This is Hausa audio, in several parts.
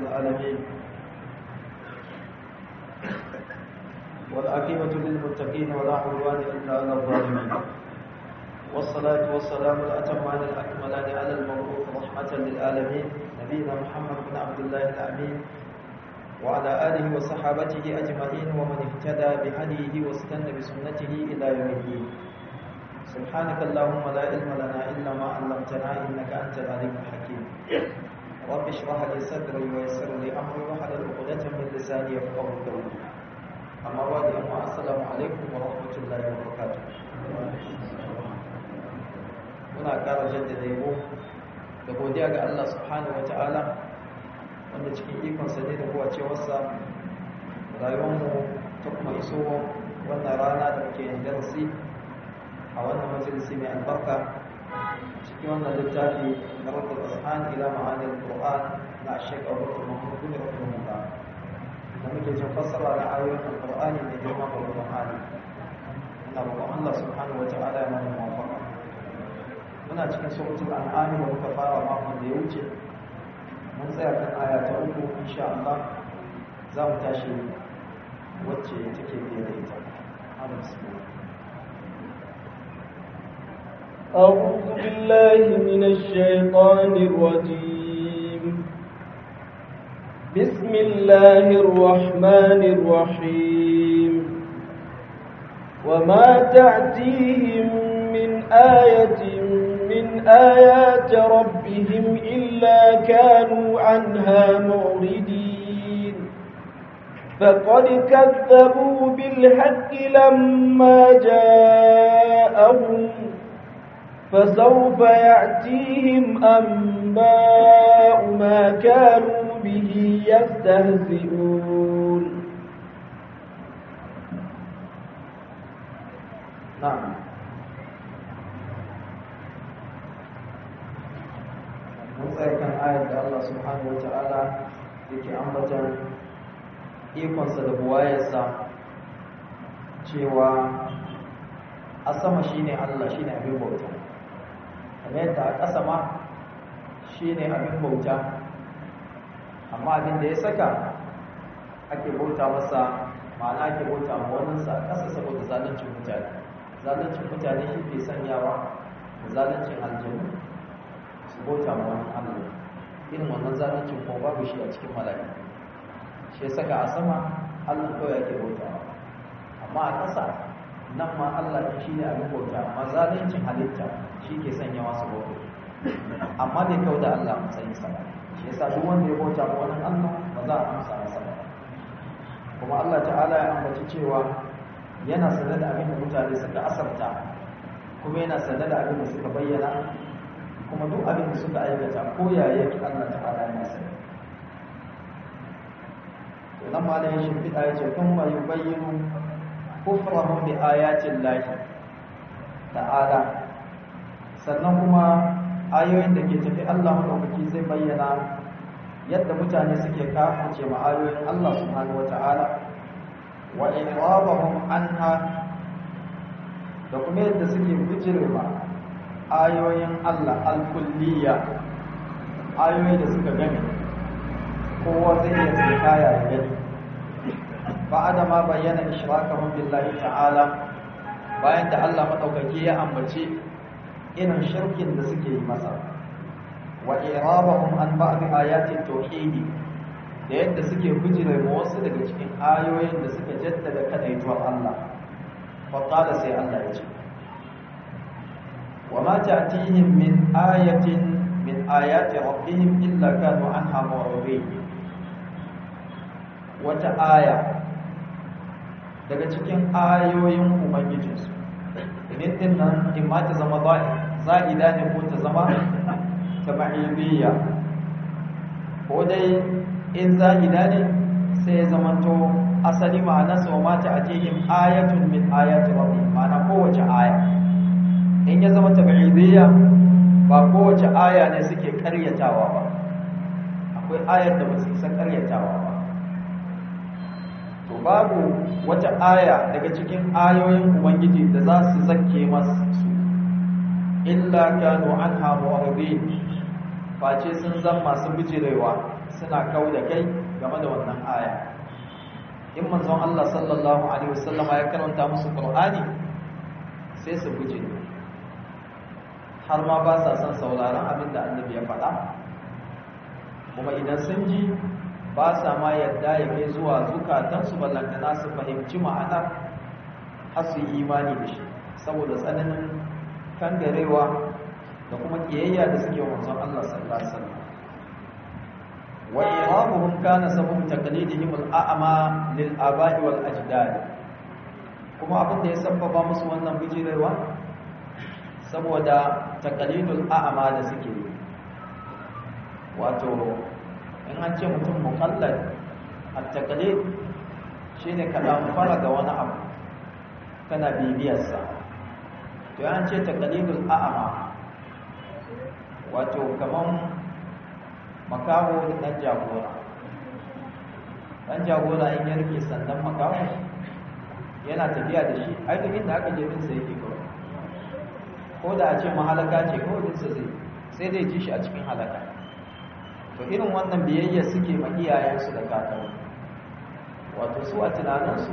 العالمين والعاقبة للمتقين ولا عدوان إلا على الظالمين والصلاة والسلام الأتمان الأكملان على المبعوث رحمة للعالمين نبينا محمد بن عبد الله الأمين وعلى آله وصحابته أجمعين ومن اهتدى بهديه واستنى بسنته إلى يوم الدين سبحانك اللهم لا علم لنا إلا ما علمتنا إنك أنت العليم الحكيم رب اشرح لي صدري ويسر لي أمري واحلل عقدة من لساني يفقهوا قولي أما بعد أما السلام عليكم ورحمة الله وبركاته muna ƙara jaddada yabo da godiya ga Allah subhanahu wa ta'ala wanda cikin ikonsa ne da kowacewarsa rayuwarmu ta kuma iso wannan rana da muke yin darasi a wannan majalisi mai albarka cikin wannan littafi na rabbul ashan ila ma'anil qur'an na Sheikh Abubakar Muhammad bin Rahimahullah da muke jin fassara na ayoyin alqur'ani mai girma da Qur'ani ina roƙon Allah subhanahu wa ta'ala ya mana muwafaqa muna cikin suratul an'am da muka fara makon da ya wuce mun tsaya kan aya ta uku insha Allah za mu tashi wacce take biye da ita Allah bismillah أعوذ بالله من الشيطان الرجيم بسم الله الرحمن الرحيم وما تأتيهم من آية من آيات ربهم إلا كانوا عنها معرضين فقد كذبوا بالحق لما جاءهم فسوف يأتيهم أنباء ما كانوا به يستهزئون نعم mun tsaye kan ayar da Allah subhanahu wa ta'ala yake ambatan ikonsa da buwayarsa cewa a sama shine Allah shine abin bauta kamar yadda a ƙasa ma shine abin bauta amma abin da ya saka ake bauta masa ma'ana ake bauta ma waninsa a ƙasa saboda zaluncin mutane zaluncin mutane shi ke sanyawa da zaluncin aljanu su bauta ma wani Allah irin wannan zalunci ko babu shi a cikin mala'ika shi ya saka a sama Allah kawai ake bautawa amma a ƙasa nan ma Allah ne shi ne abin bauta amma zaluncin halitta shi ke sanya masu bauta amma bai kau da Allah matsayin sa shi yasa duk wanda ya bauta ma wani Allah ba za a amsa masa ba kuma Allah ta'ala ya ambaci cewa yana sanar da abin da mutane suka asarta kuma yana sanar da abin da suka bayyana kuma duk abin da suka aikata ko yaya yake Allah ta'ala yana sani to nan ma da shi fida yace kun ma yubayyinu kufrahum bi ayatin lahi ta'ala sannan kuma ayoyin da ke tafi Allah madaukaki zai bayyana yadda mutane suke kafirce ma ayoyin Allah subhanahu wata'ala wa irabahum anha da kuma yadda suke bijirma ayoyin Allah al-kulliya ayoyi da suka gani kowa zai iya tsinkaya ya gani ba'ada ma bayyana ishrakahum billahi ta'ala bayan da Allah madaukaki ya ambace irin shirkin da suke yi masa wa irabahum an ba'd ayati tauhid da yadda suke bijire ma wasu daga cikin ayoyin da suka jaddada kadaituwar Allah fa qala sai Allah ya ce وما تأتيهم من آية من آيات ربهم إلا كانوا عنها معرضين وتآية daga cikin ayoyin ubangijinsu idan din nan in ma ta zama za'ida ne ko ta zama tabi'iyya ko dai in za'ida ne sai ya zamanto asali ma'anarsa wa mata atihim ayatun min ayati rabbihim ma'ana kowace aya in ya zama tabi'idiyya ba kowace aya ne suke karyatawa ba akwai ayar da ba su isa karyatawa ba to babu wata aya daga cikin ayoyin ubangiji da za su zakke masu illa kanu anha mu'ridin face sun zan masu bijirewa suna kau da kai game da wannan aya in manzon Allah sallallahu alaihi wasallam ya karanta musu Qur'ani sai su guje har ma ba sa son sauraron abin da annabi ya faɗa kuma idan sun ji ba sa ma yadda ya kai zuwa zukatansu ballantana su fahimci ma'anar har su yi imani da shi saboda tsananin kangarewa da kuma kiyayya da suke wanzan Allah sallallahu alaihi wasallam wa irabuhum kana sabab taqlidihim al-a'ma lil aba'i wal ajdad kuma abin da ya sabbaba musu wannan bijirewa saboda taqlidul a'ma da suke yi wato in an ce mutum muqallad at-taqlid shine ka fara ga wani abu kana bibiyarsa to an ce taqlidul a'ma wato kaman makaho da dan jagora dan jagora in ya rike sandan makaho yana tafiya da shi ai duk inda aka je din sa yake kawai ko da a ce mahalaka ce kawai din sa zai sai dai ji shi a cikin halaka to irin wannan biyayya suke ma iyayensu da kakanni wato su a tunaninsu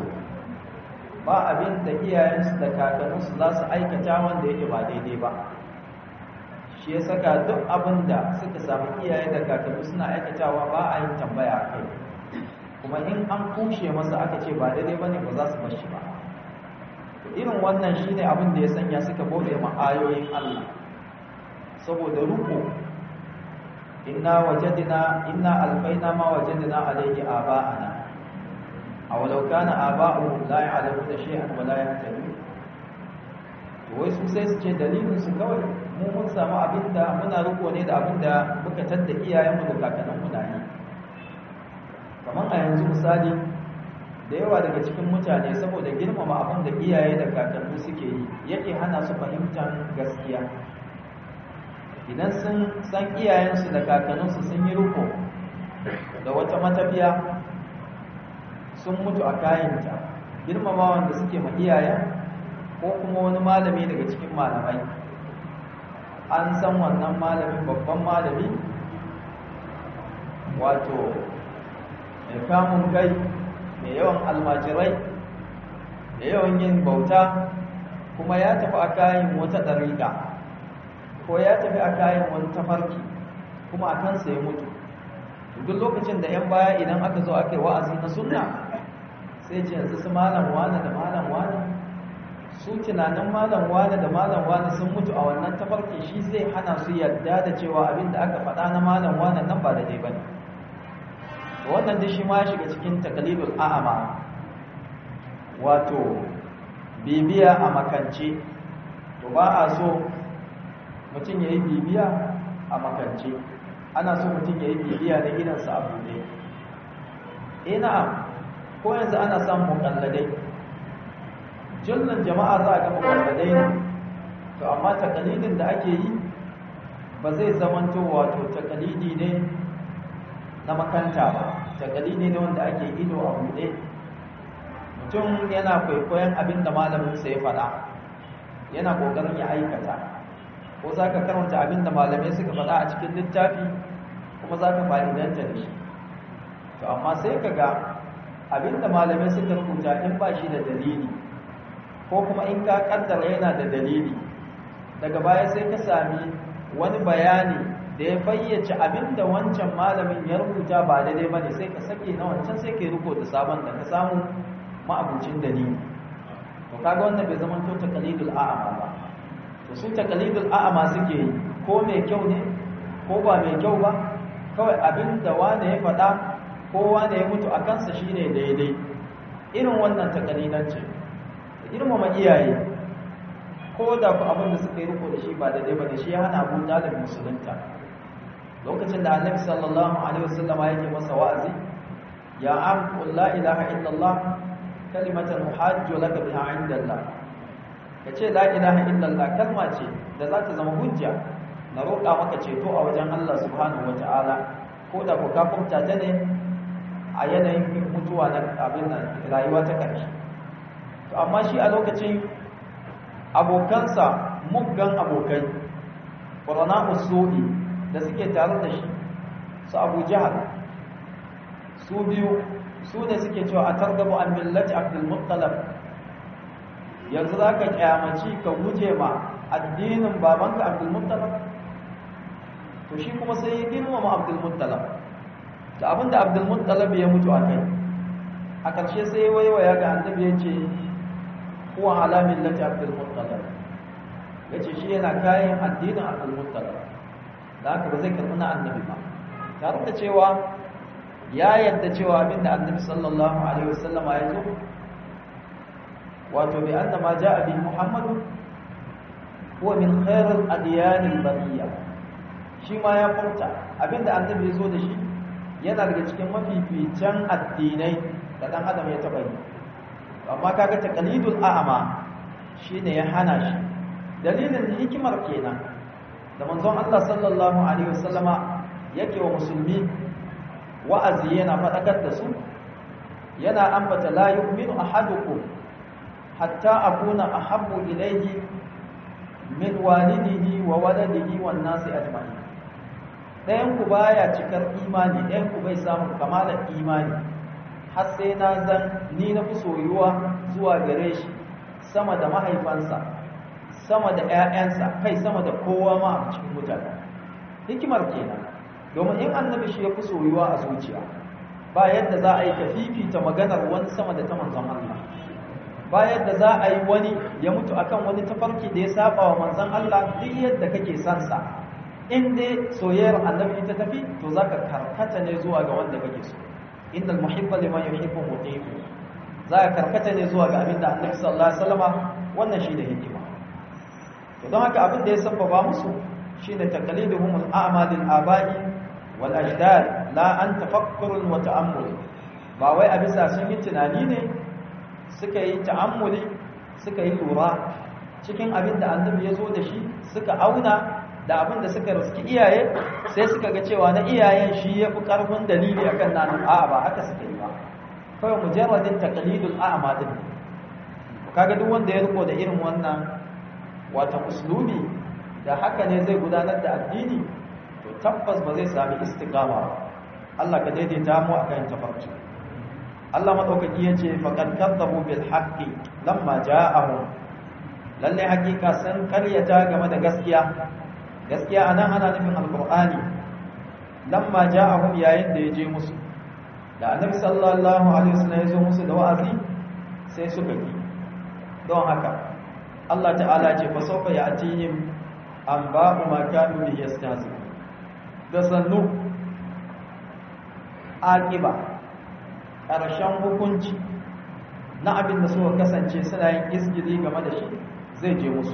ba abin da iyayensu da kakanninsu za su aikata wanda yake ba daidai ba shi ya saka duk abin da suka samu iyaye da kakanni suna aikatawa ba a yin tambaya a kai kuma in an kushe masa aka ce ba daidai ba ne ba za su bar shi ba irin wannan shi ne abin da ya sanya suka bauɗe ma ayoyin Allah saboda ruko inna wajadna inna alfaina ma wajadna alayhi aba'ana aw law kana aba'uhum la ya'lamuna shay'an wa la yahtadun to wai su sai su ce dalilin su kawai mu mun samu abinda muna riko ne da abinda muka tadda iyayenmu da kakanninmu na yi kamar a yanzu misali da yawa daga cikin mutane saboda girmama abin da iyaye da kakanni suke yi yake hana su fahimtar gaskiya idan sun san iyayensu da kakanninsu sun yi riko da wata matafiya sun mutu a kayanta girmamawan da suke ma iyayen ko kuma wani malami daga cikin malamai an san wannan malamin babban malami wato mai kamun kai mai yawan almajirai da yawan yin bauta kuma ya tafi a kayan wata ɗariƙa ko ya tafi a kayan wani tafarki kuma a kansa ya mutu duk lokacin da 'yan baya idan aka zo aka yi wa'azi na sunna sai ce yanzu su malam wane da malam wane su tunanin malam wane da malam wane sun mutu a wannan tafarki shi zai hana su yarda da cewa abin da aka faɗa na malam wane nan ba da dai ba ne wannan da shi ma ya shiga cikin takalibul a'ama wato bibiya a makance to ba a so mutum ya yi bibiya a makance ana so mutum ya yi bibiya da gidansa a buɗe ina ko yanzu ana samun mukalladai jullun jama'a za a ga mukalladai ne to amma takalidin da ake yi ba zai zamanto wato takalidi ne na makanta ba takalidi ne wanda ake ido a buɗe mutum yana kwaikwayon abin da malaminsa ya faɗa yana ƙoƙarin ya aikata ko za ka karanta abin da malamai suka faɗa a cikin littafi kuma za ka fa'idanta da shi to amma sai ka ga abin da malamai suka rubuta in ba shi da dalili ko kuma in ka kaddara yana da dalili daga baya sai ka sami wani bayani da ya fayyace abin da wancan malamin ya rubuta ba daidai ba ne sai ka sake na wancan sai ka yi riko da sabon da ka samu ma'abucin dalili to kaga wannan bai zama to taqlidul a'ama ba to su taqlidul a'ama suke yi ko mai kyau ne ko ba mai kyau ba kawai abin da wanda ya faɗa ko wanda ya mutu a kansa shine daidai irin wannan taqlidanci girmama iyaye ko da ku abin da suka yi riko da shi ba daidai ba da shi ya hana abu dalib musulunta lokacin da annabi sallallahu alaihi wasallam yake masa wa'azi ya am qul la ilaha illallah kalimatan uhajju laka biha inda Allah kace la ilaha illallah kalma ce da za ta zama hujja na roƙa maka ceto a wajen Allah subhanahu wataala ko da ku kafurta ta ne a yanayin mutuwa na abin nan rayuwa ta ƙarshe to amma shi a lokacin abokansa muggan abokai ƙwarana usu'i da suke tare da shi su abu jihar su biyu su ne suke cewa a targabu an millati abdul muttalab yanzu za ka kyamaci ka guje ma addinin babanka abdul muttalab to shi kuma sai ya girmama abdul muttalab da abinda abdul muttalab ya mutu a kai a ƙarshe sai ya waiwaya ga annabi ya ce kuwa ala millati abdul muttalab ya ce shi yana kayan addinin abdul muttalab da haka ba zai karɓi na annabi ba tare da cewa ya yadda cewa abinda annabi sallallahu alaihi wasallama ya zo wato bi anna ma jaa bi muhammadu huwa min khairil adyanil bariyya shi ma ya furta abinda annabi ya zo da shi yana daga cikin mafificin addinai da dan adam ya taba yi amma kaga taqlidul a'ma shine ya hana shi dalilin hikimar kenan da manzon Allah sallallahu alaihi wasallama yake wa musulmi wa'azi yana faɗakar da su yana ambata la yu'minu ahadukum hatta akuna ahabbu ilayhi min walidihi wa waladihi wan nasi ajma'in ɗayan ku baya cikar imani ɗayan ku bai samu kamalar imani har sai na zan ni na fi soyuwa zuwa gare shi sama da mahaifansa sama da ƴaƴansa kai sama da kowa ma a cikin mutane hikimar kenan domin in annabi shi ya fi soyuwa a zuciya ba yadda za a yi ka fifita maganar wani sama da ta manzon Allah ba yadda za a yi wani ya mutu akan wani tafarki da ya saba wa manzon Allah duk yadda kake son sa in dai soyayyar annabi ta tafi to zaka karkata ne zuwa ga wanda kake so innal muhibba liman yuhibbu muti'u za ka karkata ne zuwa ga abin da annabi sallallahu alaihi wasallama wannan shine hikima to don haka abin da ya sabbaba musu shine taqliduhum al-a'mal al-aba'i wal ajdad la an tafakkur wa ta'ammul ba wai a bisa sun yi tunani ne suka yi ta'ammuli suka yi lura cikin abin da annabi ya zo da shi suka auna da abin da suka riski iyaye sai suka ga cewa na iyayen shi ya fi ƙarfin dalili akan nanin a'a ba haka suka yi ba kawai mujarradin taqlidul a'ma din kaga duk wanda ya riko da irin wannan wata uslubi da haka ne zai gudanar da addini to tabbas ba zai sami istiqama ba Allah ka daidaita mu akan tafarki Allah madaukaki yace faqad kadzabu bil haqqi lamma ja'ahum lalle hakika san karyata game da gaskiya gaskiya anan ana nufin alqur'ani lamma ja'ahum yayin da yaje musu da annabi sallallahu alaihi wasallam ya zo musu da wa'azi sai suka ki don haka Allah ta'ala ce fa sawfa ya'tihim an ba'u ma kanu bihi yastahzi da sannu aqiba ƙarshen hukunci na abin da suka kasance suna yin isgili game da shi zai je musu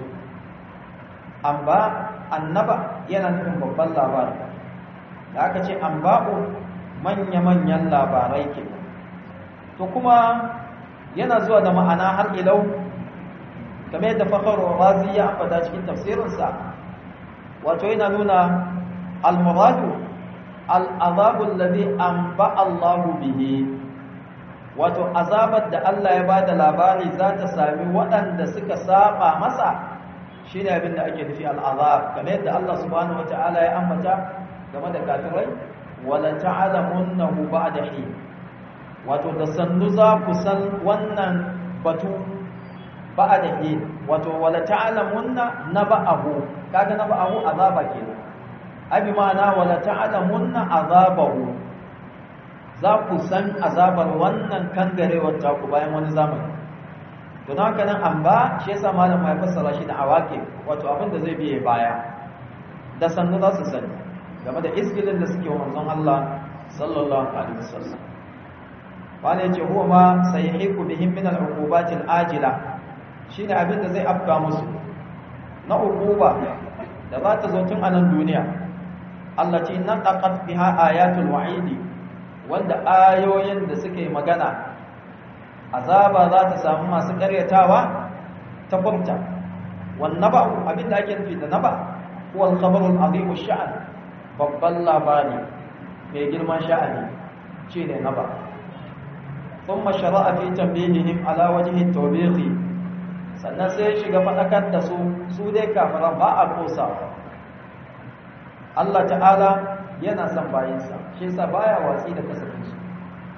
amma annaba yana nufin babban labari da aka ce an ba'u manya-manyan labarai ke to kuma yana zuwa da ma'ana har ilau kamar yadda fakharwa razi ya ambata cikin tafsirinsa wato yana nuna al-muradu al-azabu alladhi anba Allahu bihi wato azabar da Allah ya bada labari za ta sami waɗanda suka saba masa shine abin da ake nufi al-azab kamar yadda Allah subhanahu wataala ya ambata game da kafirai wala ta'lamunnahu ba'da hin wato da sannu za ku san wannan batu ba'da hin wato wala ta'lamunna naba'ahu kaga naba'ahu azaba kenan abi ma'ana wala ta'lamunna azabahu za ku san azabar wannan kangarewar ta ku bayan wani zamani to don haka nan an ba shi yasa malam ya fassara shi da awake wato abin da zai biye baya da sannu za su sani game da isgilin da suke wa manzon Allah sallallahu alaihi wasallam wani yace huwa ma sayhiku bihim min al-uqubat al-ajila shine abin da zai afka musu na uquba da za ta zo tun a nan duniya allati naqat biha ayatul wa'idi wanda ayoyin da suke magana azaba za ta samu masu karyatawa ta furta wan naba abin da ake nufi da naba huwa al-khabaru al-azim ash-sha'n babban labari mai girman sha'ani shine naba thumma shara'a fi tanbihihim ala wajhi at-tawbiq sannan sai shiga fadakar da su su dai kafiran ba a kosa Allah ta'ala yana son bayinsa shi yasa baya watsi da kasafinsu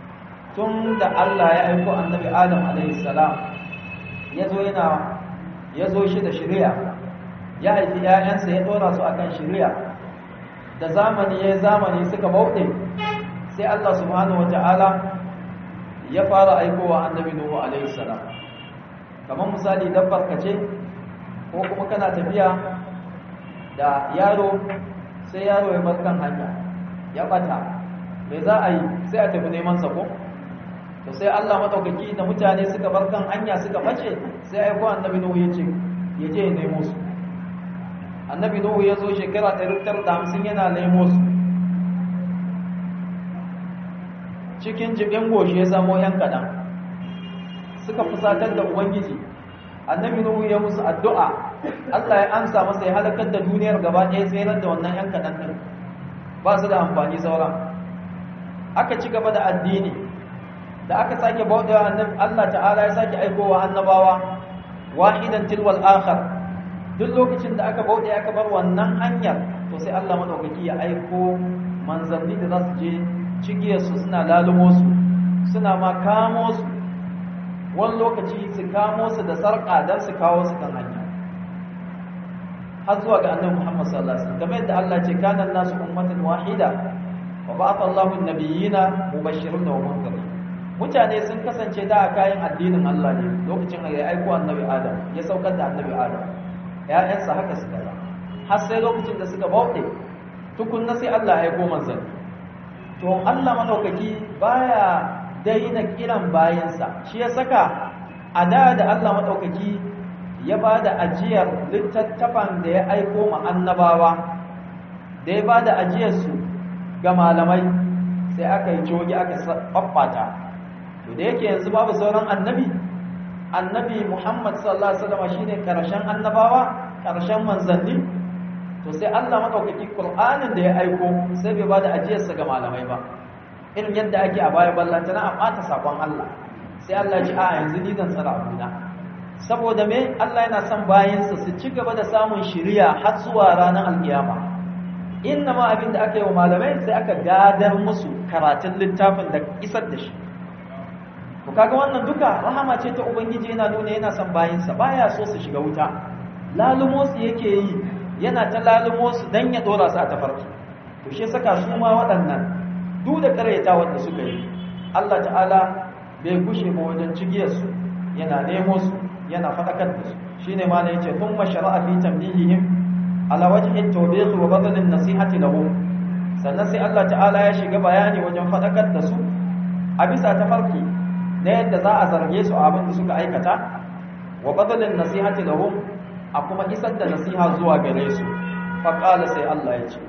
tun da Allah ya aiko annabi Adam alaihi salam ya zo yana ya zo shi da shari'a ya haifi ‘ya'yansa ya ɗora su akan shari'a da zamani ya zamani suka bauɗe sai Allah subhanahu wata'ala ya fara aikowa annabi Nuhu alaihi salam kamar misali dabbar kace ko kuma kana tafiya da yaro sai yaro ya bar kan hanya ya bata me za a yi sai a tafi neman sako to sai Allah madaukaki da mutane suka bar kan hanya suka bace sai aiko annabi Nuhu ya ce ya je ya nemo su annabi Nuhu ya zo shekara 150 yana nemo su cikin jibin goshi ya samo yan kadan suka fusatar da ubangiji annabi nuhu ya musu addu'a Allah ya amsa masa ya halakar da duniyar gaba ɗaya tsayar da wannan yan kadan din ba su da amfani sauran aka ci gaba da addini da aka sake bauɗewa annabi Allah ta'ala ya sake aikowa annabawa wahidan tilwal akhar duk lokacin da aka bauɗe aka bar wannan hanyar to sai Allah madaukaki ya aiko manzanni da za su je cigiyarsu suna lalumo su suna ma kamo su wani lokaci su kamo su da sarƙa don su kawo su kan hanya har zuwa ga annabi Muhammad sallallahu alaihi wasallam kamar yadda Allah ce kana nasu ummatan wahida wa ba'atha Allahu an-nabiyina mubashirin wa munzirin mutane sun kasance da a kayan addinin Allah ne lokacin da ya aiko annabi Adam ya saukar da annabi Adam ƴaƴansa haka suka yi har sai lokacin da suka bauɗe tukunna sai Allah ya aiko manzanni to Allah madaukaki baya daina kiran bayansa shi ya saka a da da Allah madaukaki ya bada ajiyar littattafan da ya aiko ma annabawa da ya bada ajiyar su ga malamai sai aka yi jogi aka babbata to da yake yanzu babu sauran annabi annabi Muhammad sallallahu alaihi wasallam shine karshen annabawa karshen manzanni to sai Allah madaukaki Qur'anin da ya aiko sai bai bada ajiyarsa ga malamai ba irin yadda ake a baya ballantana a bata sakon Allah sai Allah ji a yanzu ni zan tsara abuna saboda me Allah yana son bayansa su ci gaba da samun shiriya har zuwa ranar alkiyama inna ma abin da aka yi wa malamai sai aka gadar musu karatun littafin da isar da shi to kaga wannan duka rahama ce ta ubangiji yana nuna yana son bayansa baya so su shiga wuta lalumo su yake yi yana ta lalumo su dan ya dora su a tafarki to shi saka su ma waɗannan duk da karyata wanda suka yi Allah ta'ala bai gushe ba wajen cigiyar su yana nemo su yana fadakar da su shine ma ne yace thumma shara'a fi tamdihihim ala wajhi at-tawbih wa badal an-nasihati lahum sannan sai Allah ta'ala ya shiga bayani wajen fadakar da su a bisa tafarki na yadda za a zarge su abin da suka aikata wa badal an-nasihati lahum a kuma isar da nasiha zuwa gare su faƙala sai Allah ya ce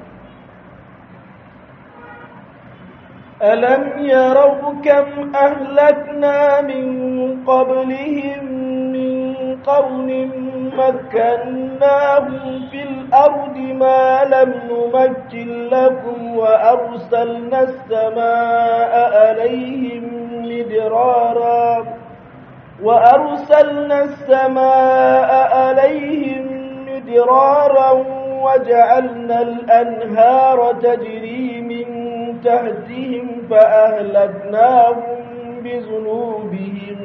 ألم يروا كم أهلكنا من قبلهم من قرن مكناهم في الأرض ما لم نمكن لكم وأرسلنا السماء عليهم مدرارا وأرسلنا السماء عليهم مدرارا وجعلنا الأنهار تجري من تحتهم فأهلكناهم بذنوبهم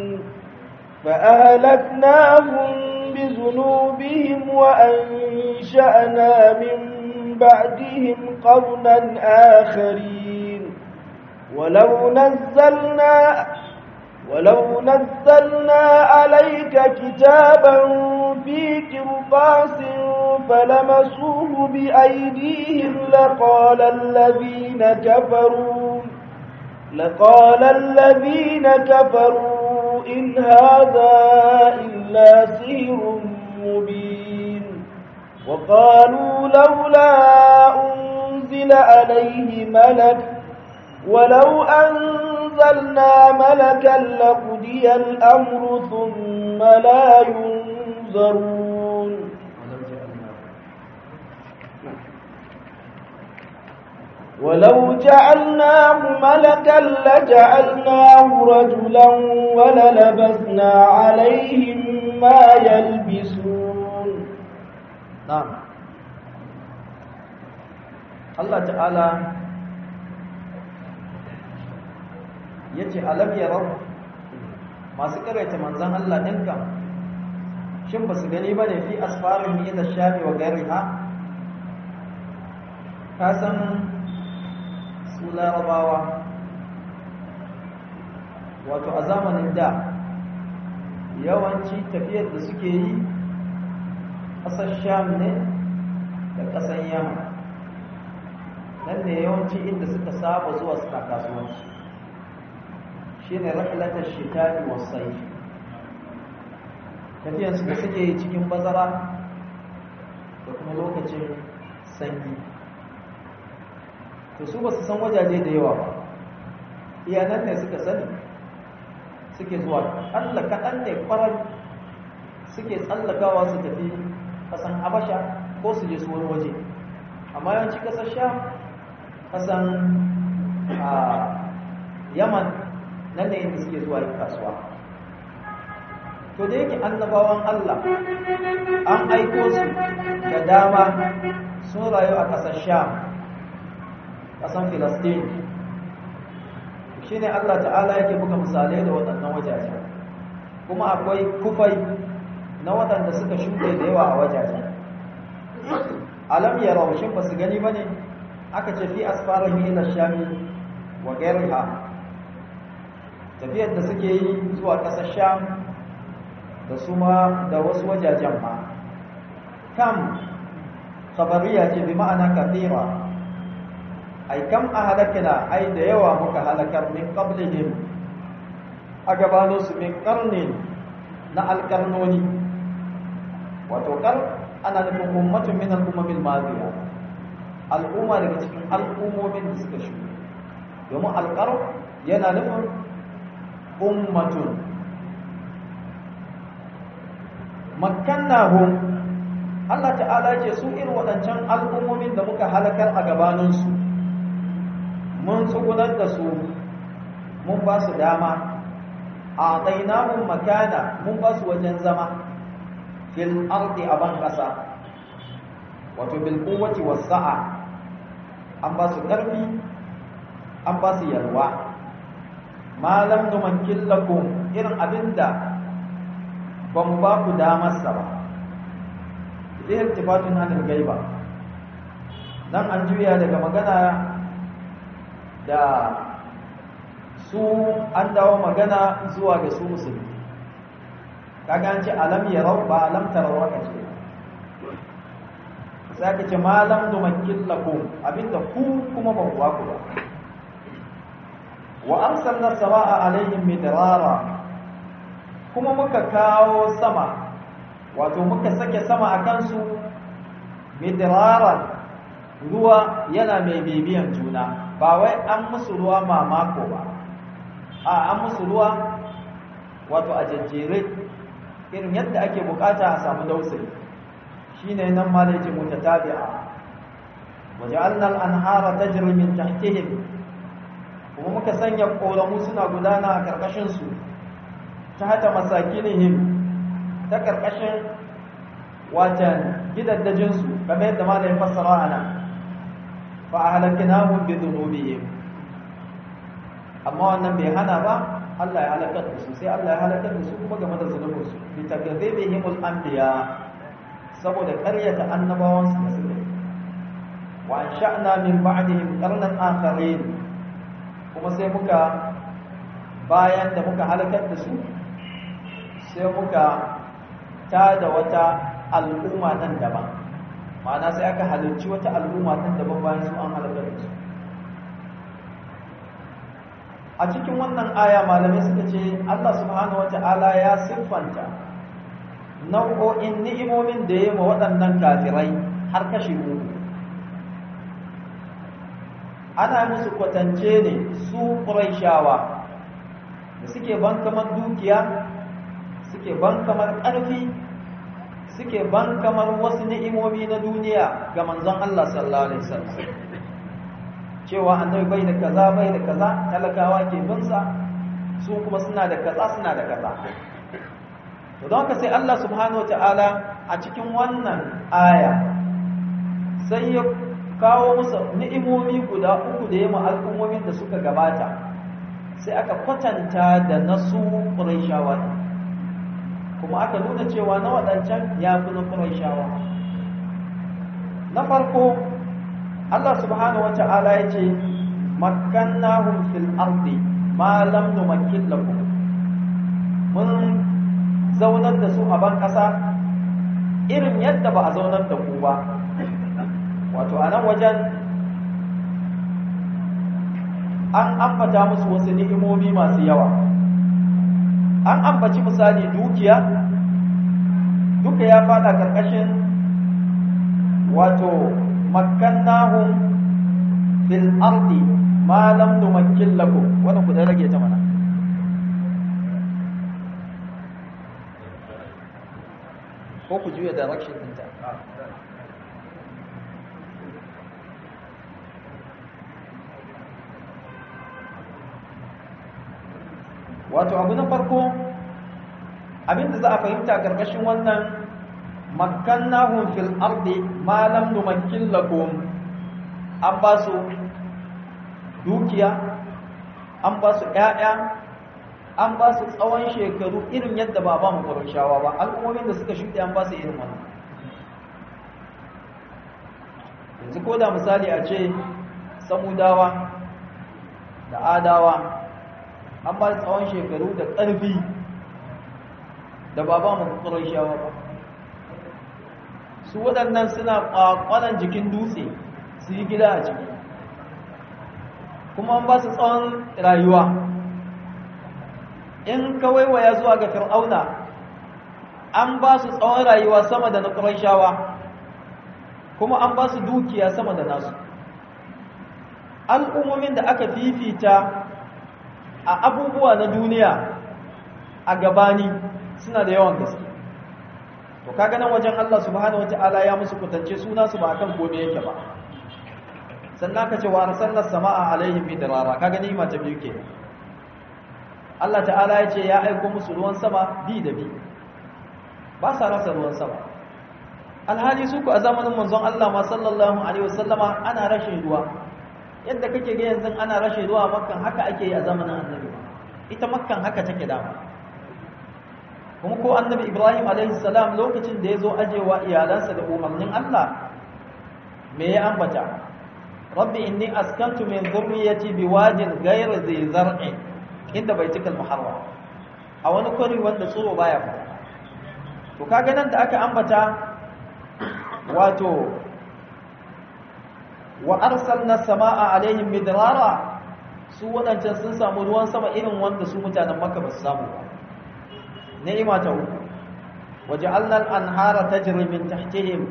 فأهلكناهم بذنوبهم وأنشأنا من بعدهم قرنا آخرين ولو نزلنا ولو نزلنا عليك كتابا في قرطاس فلمسوه بأيديهم لقال الذين كفروا لقال الذين كفروا إن هذا إلا سحر مبين وقالوا لولا أنزل عليه ملك ولو أنزلنا ملكا لقضي الأمر ثم لا ينظرون ولو جعلناه ملكا لجعلناه رجلا وللبسنا عليهم ما يلبسون نعم الله تعالى yace alam yarau masu karaita manzon Allah dinka shin basu gani bane fi asfarin min ash-shami wa ghayriha ka san su larabawa wato a zamanin da yawanci tafiyar da suke yi ƙasar sham ne da ƙasar yamma nan ne yawanci inda suka saba zuwa suna kasuwanci shi ne rahilatar shekari wasai tafiyarsu da suke yi cikin bazara da kuma lokacin sanyi to su ba su san wajaje da yawa ba iyanan ne suka sani suke zuwa Allah kaɗan ne kwarar suke tsallakawa su tafi ƙasan habasha ko su je su wani waje amma yawanci ƙasar sha ƙasan yaman nan ne inda suke zuwa yin kasuwa to da yake annabawan Allah an aiko su da dama sun rayu a ƙasar sha ƙasan filastin shi ne Allah ta'ala yake buga misalai da waɗannan wajaje kuma akwai kufai na waɗanda suka shuɗe da yawa a wajaje alam ya raushin ba su gani ba ne aka ce fi asfarar ila shami wa gairiha tafiyar da suke yi zuwa ƙasar sham da su ma da wasu wajajen ma kam khabariya ce bi ma'ana kafira ai kam a halakina ai da yawa muka halakar min qablihim a gabanin su min karnin na alkarnoni wato kar ana nufin ummatun min al'ummamin madiya al'umma daga cikin al'ummomin da suka shuɗe domin alƙar yana nufin ummatun makkannahum Allah ta'ala ce su irin waɗancan al'ummomin da muka halakar a gabaninsu mun tsugunar da su mun ba su dama a ɗainahun makana mun ba su wajen zama fil ardi a ban ƙasa wato bil quwwati was sa'a an ba su ƙarfi an ba su yalwa ma lam numakkil lakum irin abinda ban ba ku damar sa ba idan tifatun anil gaiba nan an juya daga magana da su an dawo magana zuwa ga su musulmi kaga an ce alam yarau ba alam tarawa ka ce sai ka ce malam numakkil lakum abinda ku kuma ba ku ba ku ba wa arsalna samaa alaihim midrara kuma muka kawo sama wato muka sake sama a kansu midraran ruwa yana mai bibiyan juna ba wai an musu ruwa mamako ba a an musu ruwa wato a jajjere irin yadda ake bukata a samu dausayi shine nan ma da yake mutatabi'a waja'alna al-anhara tajri min tahtihim kuma muka sanya koramu suna gudana a karkashin su ta hata masakinihim ta karkashin watan gidaddajin su kamar yadda ma da ya fassara ana fa ahlaknahum bi dhunubihim amma wannan bai hana ba Allah ya halakar da su sai Allah ya halakar da su kuma game da zunubin su bi takadzibihim al-anbiya saboda ƙaryata annabawan su da suka yi wa ansha'na min ba'dihim qarnan akharin kuma sai muka bayan da muka halakar da su sai muka tada wata al'umma nan daban ma'ana sai aka halarci wata al'umma nan daban bayan su an halakar da su a cikin wannan aya malamai suka ce Allah subhanahu wata'ala ya siffanta nau'o'in ni'imomin da ya ma waɗannan kafirai har kashi uku ana musu kwatance ne su ƙuraishawa da suke ban kamar dukiya suke ban kamar ƙarfi suke ban kamar wasu ni'imomi na duniya ga manzon Allah sallallahu alaihi wasallam cewa annabi bai da kaza bai da kaza talakawa ke binsa su kuma suna da kaza suna da kaza to don haka sai Allah subhanahu wataala a cikin wannan aya sai ya kawo musu ni'imomi guda uku da yamma al'ummomin da suka gabata sai aka kwatanta da nasu ƙuraishawa kuma aka nuna cewa na waɗancan ya fi na ƙuraishawa na farko Allah subhanahu wata'ala ya ce makkannahum fil ardi ma lam numakkin lakum mun zaunar da su a ban ƙasa irin yadda ba a zaunar da ku ba wato a nan wajen an ambata musu wasu ni'imomi masu yawa an ambaci misali dukiya duka ya fada karkashin wato makkannahum fil ardi ma lam numakkin lakum wannan ku da rage ta mana ko ku juya direction ɗinta wato abu na farko abinda za a fahimta karkashin wannan makkannahum fil ardi ma lam numakkin lakum an ba su dukiya an ba su ƴaƴa an ba su tsawon shekaru irin yadda ba ba mu shawa ba al'ummomin da suka shuɗe an ba su irin wannan yanzu ko da misali a ce samudawa da adawa an ba tsawon shekaru da ƙarfi da ba ba mu shawa ba su waɗannan suna ƙwaƙwalan jikin dutse su yi gida a ciki kuma an ba su tsawon rayuwa in kawai waya zuwa ga fir'auna an ba su tsawon rayuwa sama da na shawa kuma an ba su dukiya sama da nasu al'ummomin da aka fifita a abubuwa na duniya a gabani suna da yawan gaske to kaga nan wajen Allah subhanahu wataala ya musu kutance suna su ba akan kome yake ba sannan ka ce wa arsalna samaa alaihim midrara kaga ni ma ta biyu ke Allah ta'ala ya ce ya aiko musu ruwan sama bi da bi ba sa rasa ruwan sama alhali su ku a zamanin manzon Allah ma sallallahu alaihi wasallama ana rashin ruwa yadda kake ga yanzu ana rashin ruwa makkan haka ake yi a zamanin annabi ita makkan haka take dama kuma ko annabi ibrahim alaihi salam lokacin da ya zo ajewa iyalansa da umarnin Allah me ya ambata rabbi inni askantu min dhurriyyati biwadin ghayri dhi zar'in inda baitikal muharram a wani kwari wanda tsoro baya fita to kaga nan da aka ambata wato wa arsalna samaa alaihim midrara su wadancan sun samu ruwan sama irin wanda su mutanen makka ba su samu ba ni'ima ta uku waja'alna al-anhara tajri min tahtihim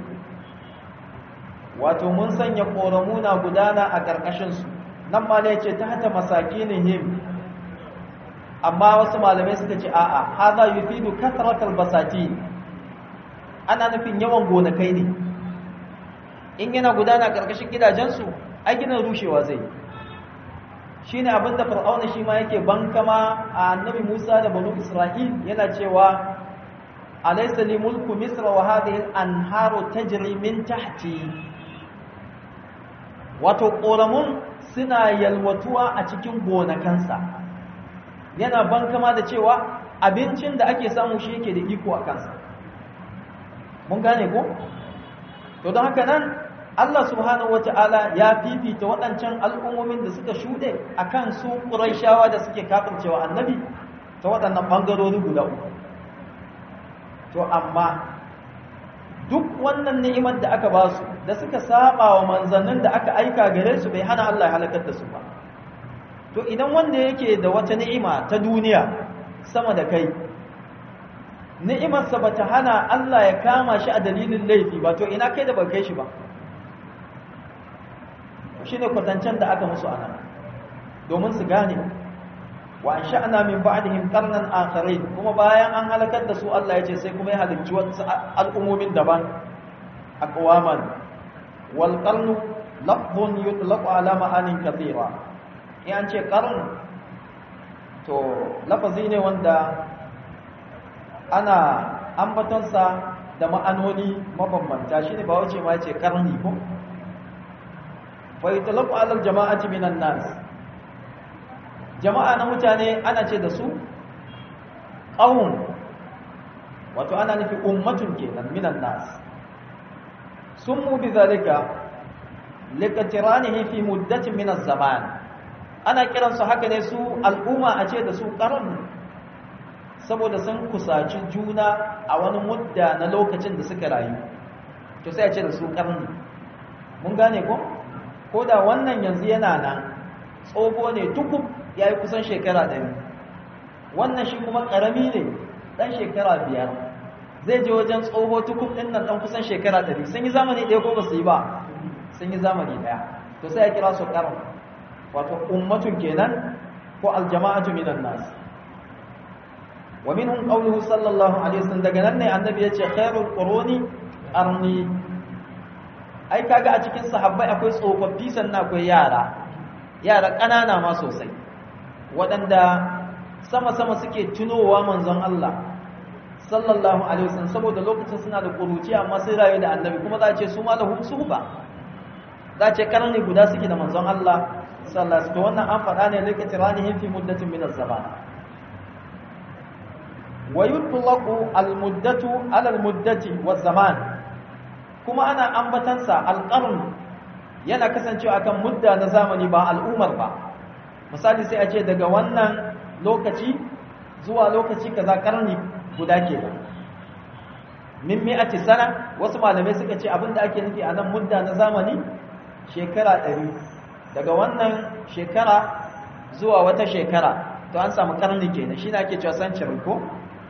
wato mun sanya koramuna gudana a karkashin su nan ma ne yace tahta masakinihim amma wasu malamai suka ce a'a hadha yufidu kathratal basatin ana nufin yawan gonakai ne in yana gudana karkashin gidajensu ai ginin rushewa zai shine abinda fir'auna shi ma yake bankama a annabi Musa da banu Isra'il yana cewa alaysa li mulku misr wa hadhihi al-anharu tajri min tahti wato koramun suna yalwatuwa a cikin gonakansa yana bankama da cewa abincin da ake samu shi yake da iko a kansa mun gane ko to don haka nan Allah subhanahu wata'ala ya fifita waɗancan al'ummomin da suka shuɗe a kan su ƙuraishawa da suke kafircewa annabi ta waɗannan ɓangarori guda uku to amma duk wannan ni'imar da aka ba su da suka saba wa manzannin da aka aika gare su bai hana Allah ya halakar da su ba to idan wanda yake da wata ni'ima ta duniya sama da kai ni'imarsa ba ta hana Allah ya kama shi a dalilin laifi ba to ina kai da ba kai shi ba shi ne kwatancen da aka musu ana domin su gane wa an sha'ana min ba'dihim qarnan akharin kuma bayan an halakar da su Allah ya ce sai kuma ya halicci wasu al'ummomin daban aqwaman wal qarnu lafzun yutlaqu ala ma'anin kathira in an ce qarn to lafazi ne wanda ana ambatonsa da ma'anoni mabambanta shine ba wace ma yace karni ko fa yutlaqu ala al jama'ati minan nas jama'a na mutane ana ce da su qawm wato ana nufi ummatun kenan minan nas summu bi zalika likatiranihi fi muddatin min az-zaman ana kiransu haka ne su al'umma a ce da su qarn saboda sun kusaci juna a wani mudda na lokacin da suka rayu to sai a ce da su qarni mun gane ko ko da wannan yanzu yana nan tsoho ne tukub yayi kusan shekara 100 wannan shi kuma karami ne dan shekara biyar zai je wajen tsoho tukub din nan dan kusan shekara 100 sun yi zamani ɗaya ko ba su yi ba sun yi zamani ɗaya to sai ya kira su ƙarar wato ummatun kenan ko aljama'atu minan nas wa minhum qawluhu sallallahu alaihi wasallam daga nan ne annabi yace khairul quruni qarni ai kaga a cikin sahabbai akwai tsofaffi sannan akwai yara yara ƙanana ma sosai waɗanda sama-sama suke tunowa manzon Allah sallallahu alaihi wasallam saboda lokacin suna da kuruci amma sai rayu da annabi kuma za a ce su ma lahum suhba za a ce karni guda suke da manzon Allah sallallahu alaihi wasallam wannan an faɗa ne lokacin ranihim fi muddatin min az-zaman wa yutlaqu al-muddatu ala al-muddati waz-zaman kuma ana ambatansa al-qarn yana kasancewa akan mudda na zamani ba al'umar ba misali sai a ce daga wannan lokaci zuwa lokaci kaza karni guda ke ba min mi'ati sana wasu malamai suka ce abinda ake nufi a nan mudda na zamani shekara ɗari daga wannan shekara zuwa wata shekara to an samu karni kenan shi ake cewa century ko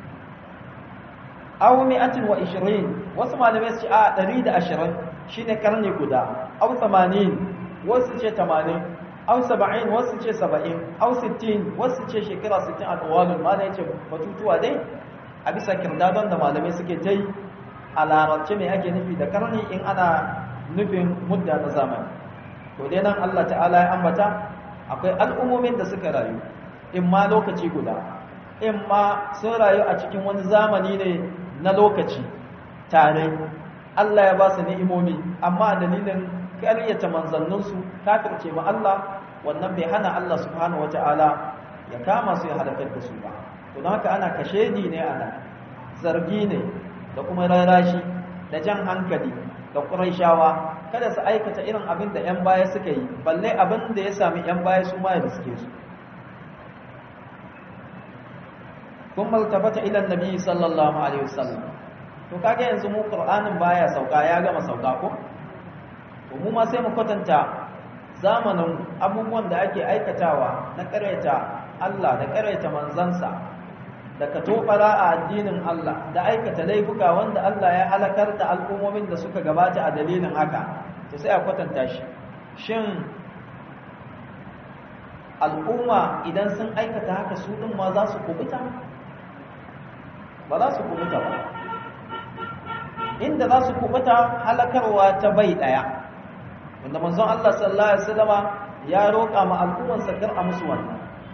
aw mi'atin wa ishirin wasu malamai su ce a ɗari da ashirin shine karni guda aw tamanin wasu ce tamanin aw saba'in wasu ce saba'in aw sittin wasu ce shekara sittin a ɗawalin ma na yace batutuwa dai a bisa kirdadon da malamai suke ta yi a larabce mai ake nufi da karni in ana nufin mudda na zamani to dai nan Allah ta'ala ya ambata akwai al'ummomin da suka rayu in ma lokaci guda in ma sun rayu a cikin wani zamani ne na lokaci tare Allah ya ba su ni'imomi amma dalilin ƙaryata manzanninsu kafirce ma Allah wannan bai hana Allah subhanahu wata'ala ya kama su ya halakar da su ba to don haka ana kashedi ne ana zargi ne da kuma rarashi da jan hankali da ƙuraishawa kada su aikata irin abin da 'yan baya suka yi balle abin da ya sami 'yan baya su ma ya riske su kun maltabata ilan nabi sallallahu alaihi wasallam to kage yanzu mu qur'anin baya sauka ya gama sauka ko to mu ma sai mu kwatanta zamanin abubuwan da ake aikatawa na ƙaraita Allah da ƙaraita manzansa da ka tobara a addinin Allah da aikata laifuka wanda Allah ya halakar da al'ummomin da suka gabata a dalilin haka to sai a kwatanta shi shin al'umma idan sun aikata haka su ɗin ma za su kubuta ba za su kubuta ba inda za su kubuta halakarwa ta bai ɗaya wanda manzon Allah sallallahu alaihi wasallama ya roƙa ma al'umman sakar a musu wannan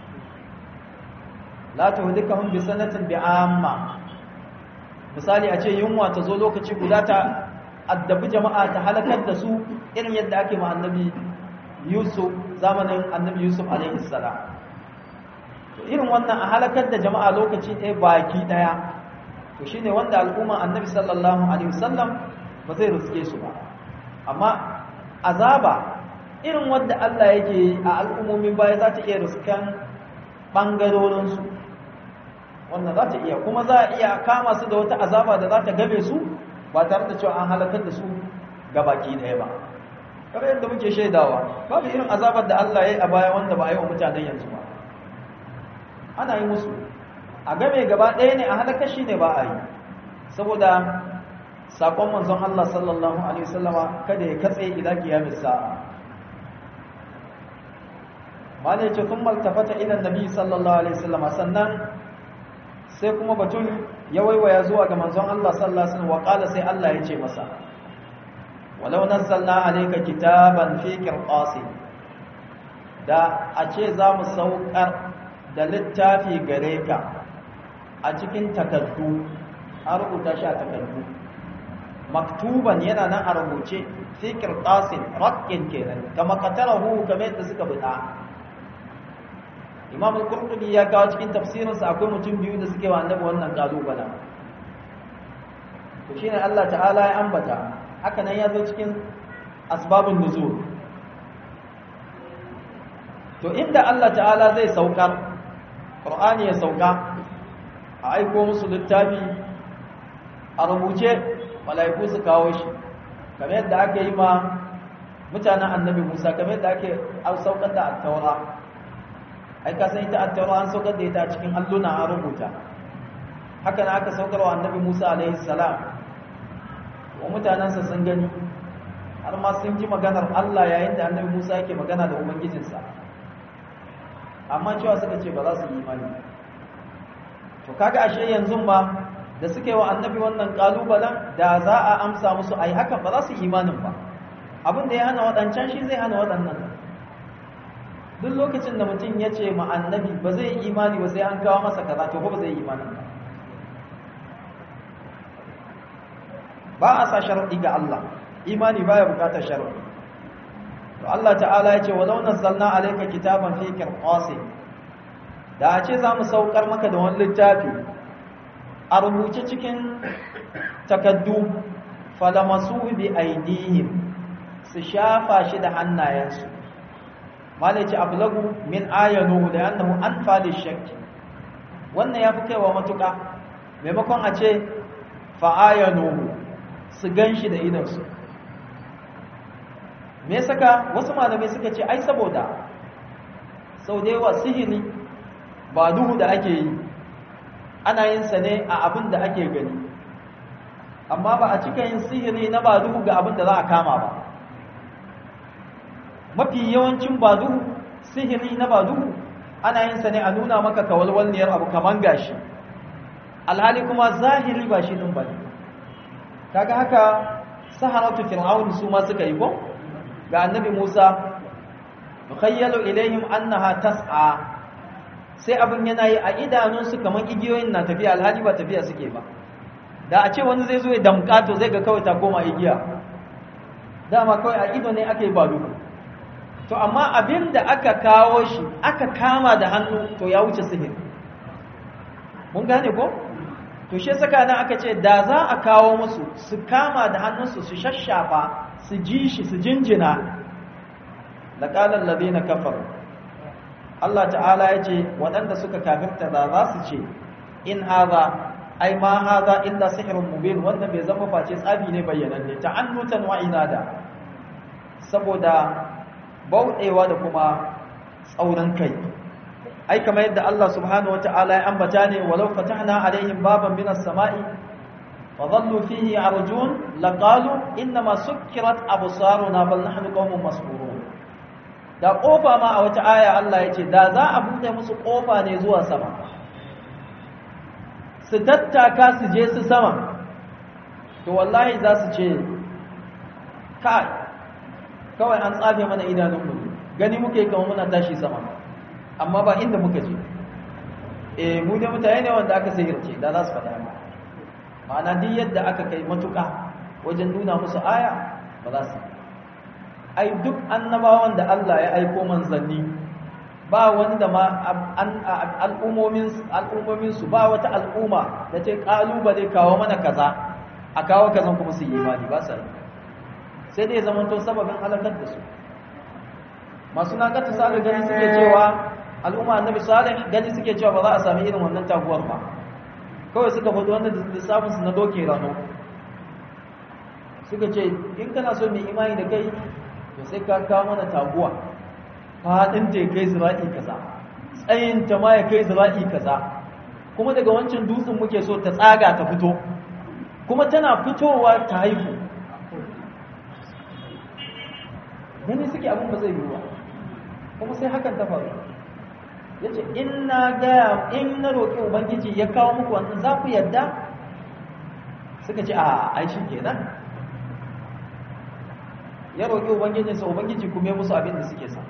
la tuhdikahum bi sanatin bi amma misali a ce yunwa ta zo lokaci guda ta addabi jama'a ta halakar da su irin yadda ake ma annabi Yusuf zamanin annabi Yusuf alaihi salam to irin wannan a halakar da jama'a lokaci ɗaya baki ɗaya to shine wanda al'umma annabi sallallahu alaihi wasallam ba zai riske su ba amma azaba irin wanda Allah yake a al'ummomin baya za ta iya riskan ɓangarorinsu wannan za ta iya kuma za a iya kama su da wata azaba da za ta gabe su ba tare da cewa an halakar da su ga baki ɗaya ba kamar yadda muke shaidawa babu irin azabar da Allah ya yi a baya wanda ba a yi wa mutanen yanzu ba ana yi musu a game gaba ɗaya ne a halakar shi ne ba a yi saboda sakon manzon Allah sallallahu alaihi wasallama kada ya katse ila kiyamis sa'a malai ce kun maltafata ila nabi sallallahu alaihi wasallama sannan sai kuma batun ya waiwaya zuwa ga manzon Allah sallallahu alaihi wasallam wa qala sai Allah ya ce masa walau nazzalna alayka kitaban fi qirqasi da a ce za mu saukar da littafi gare ka a cikin takardu an rubuta shi a takardu maktuban yana nan a rubuce fi qirqasin raqqin kenan kama qatarahu kamar yadda suka bida imam al-qurtubi ya kawo cikin tafsirinsa akwai mutum biyu da suke wa annabi wannan kalubala to shine Allah ta'ala ya ambata haka nan ya zo cikin asbabun nuzul to inda Allah ta'ala zai saukar qur'ani ya sauka a aiko musu littafi a rubuce mala'iku su kawo shi kamar yadda aka yi ma mutanen annabi Musa kamar yadda ake saukar da at-taura ai ka san ita at-taura an saukar da ita a cikin alluna an rubuta haka na aka saukar wa annabi Musa alaihi salam wa mutanansa sun gani har ma sun ji maganar Allah yayin da annabi Musa yake magana da ubangijinsa amma cewa suka ce ba za su yi imani to kaga ashe yanzu ba da suke wa annabi wannan kalubalen da za a amsa musu ai hakan ba za su yi imanin ba abin da ya hana waɗancan shi zai hana waɗannan duk lokacin da mutum ya ce ma annabi ba zai yi imani ba sai an kawo masa kaza to ba zai yi imanin ba ba a sa sharaɗi ga Allah imani baya bukatar sharaɗi to Allah ta'ala ya ce walau nazzalna alayka kitaban fi qirtasin da a ce za mu saukar maka da wani littafi a rubuce cikin takaddu falamasu bi aidihim su shafa shi da hannayensu malaci ablagu min ayanu da annahu anfa lishakki wannan yafi kaiwa matuka maimakon a ce fa ayanu su ganshi da idansu me saka wasu malamai suka ce ai saboda sau da yawa sihiri ba duhu da ake yi ana yin sa ne a abin da ake gani amma ba a cika yin sihiri na ba duhu ga abin da za a kama ba mafi yawancin ba duhu sihiri na ba duhu ana yin sa ne a nuna maka kawalwalniyar abu kaman gashi alhali kuma zahiri ba shi din ba ne kaga haka saharatu fir'aun su ma suka yi ko ga annabi Musa mukhayyalu ilaihim annaha tas'a sai abin yana yi a idanunsu kamar igiyoyin na tafiya alhali ba tafiya suke ba da a ce wani zai zo ya damka to zai ga kawai ta koma igiya dama kawai a ido ne ake ba duhu to amma abin da aka kawo shi aka kama da hannu to ya wuce sihir mun gane ko to shi saka nan aka ce da za a kawo musu su kama da hannunsu su shashafa su ji shi su jinjina laqala alladhina kafaru Allah ta'ala ya ce waɗanda suka kafirta da za su ce in haza ai ma haza illa sihrun mubin wanda bai zama face tsabi ne bayyananne ta'annutan wa inada saboda bauɗewa da kuma tsaurin kai ai kamar yadda Allah subhanahu wata'ala ya ambata ne walau fatahna alaihim baban minas sama'i wa dhallu fihi arjun laqalu inma sukkirat absaruna bal nahnu qaumun mas'urun da kofa ma a wata aya Allah ya ce da za a buɗe musu kofa ne zuwa sama su tattaka su je su sama to wallahi za su ce kai kawai an tsafe mana idanunmu gani muke kama muna tashi sama amma ba inda muka je eh mu da mutane ne wanda aka sihirce da za su faɗa ma ma'ana duk yadda aka kai matuƙa wajen nuna musu aya ba za su ai duk annabawan da Allah ya aiko manzanni ba wanda ma al'ummomin al'ummomin su ba wata al'umma da ta kalubale kawo mana kaza a kawo kazan kuma su yi imani ba sa sai dai zaman to sababin halakar da su masu nakata salih gani suke cewa al'umma annabi salih gani suke cewa ba za a sami irin wannan taguwar ba kawai suka faɗi wanda lissafin su na doke rano suka ce in kana so mai imani da kai to sai ka kawo mana taguwa faɗin ta ya kai zira'i kaza tsayin ta ma ya kai zira'i kaza kuma daga wancan dutsen muke so ta tsaga ta fito kuma tana fitowa ta haihu gani suke abin ba zai yi ba kuma sai hakan ta faru ya ce in na gaya in na roƙi ubangiji ya kawo muku wannan za ku yadda suka ce a aishi kenan ya roƙi ubangijinsa ubangiji kuma ya musu abin da suke sa